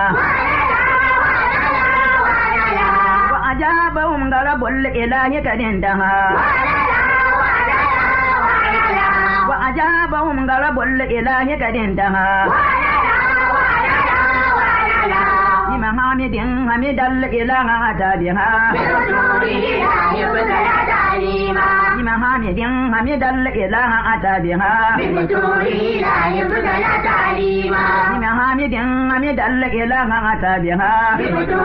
وأجابهم غلب الإله قد انتهى وأجابهم غلب الإله قد انتهى بمحامد حمد الإله أتى بها بمحامد حمد الإله أتى بها بمحامد حمد الإله أتى بها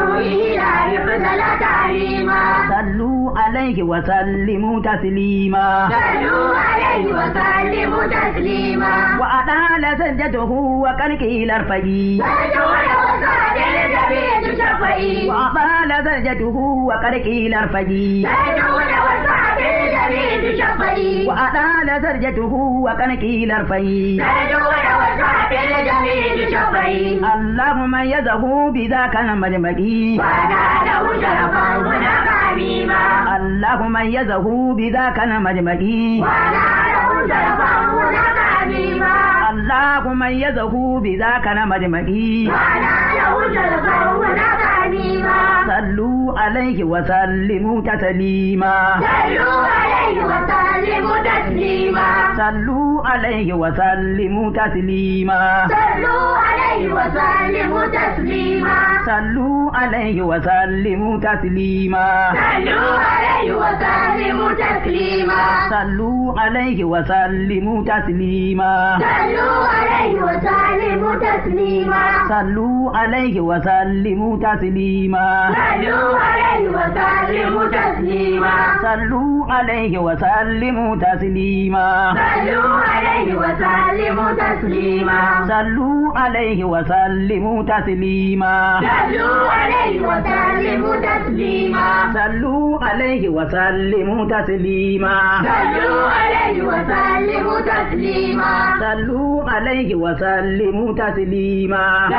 صلوا عليه وسلموا تسليما وأطال سجده وقد قيل ارفعي وأطال سجده وقد قيل ارفعي وأطال سجده وقد قيل ارفعي اللهم يزه بذاك المجمعي اللهم يزه بذاك المجمعي اللهم يزه بذاك المجمعي صلوا عليه وسلموا تسليما صلوا عليه وسلموا تسليما صلوا عليه وسلموا تسليما صلوا عليه وسلموا تسليما صلوا عليه وسلموا تسليما صلوا عليه وسلموا تسليما صلوا عليه وسلموا تسليما صلوا عليه وسلموا تسليما صلوا عليه وسلموا تسليما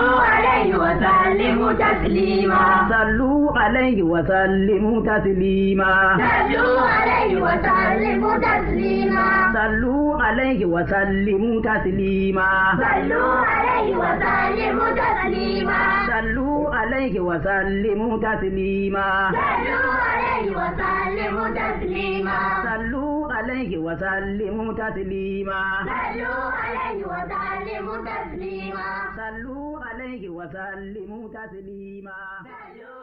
صلوا عليه وسلموا تسليما صلوا عليه وسلموا تسليما صلوا عليه وسلموا تسليما صلوا عليه وسلموا تسليما صلوا عليه وسلموا تسليما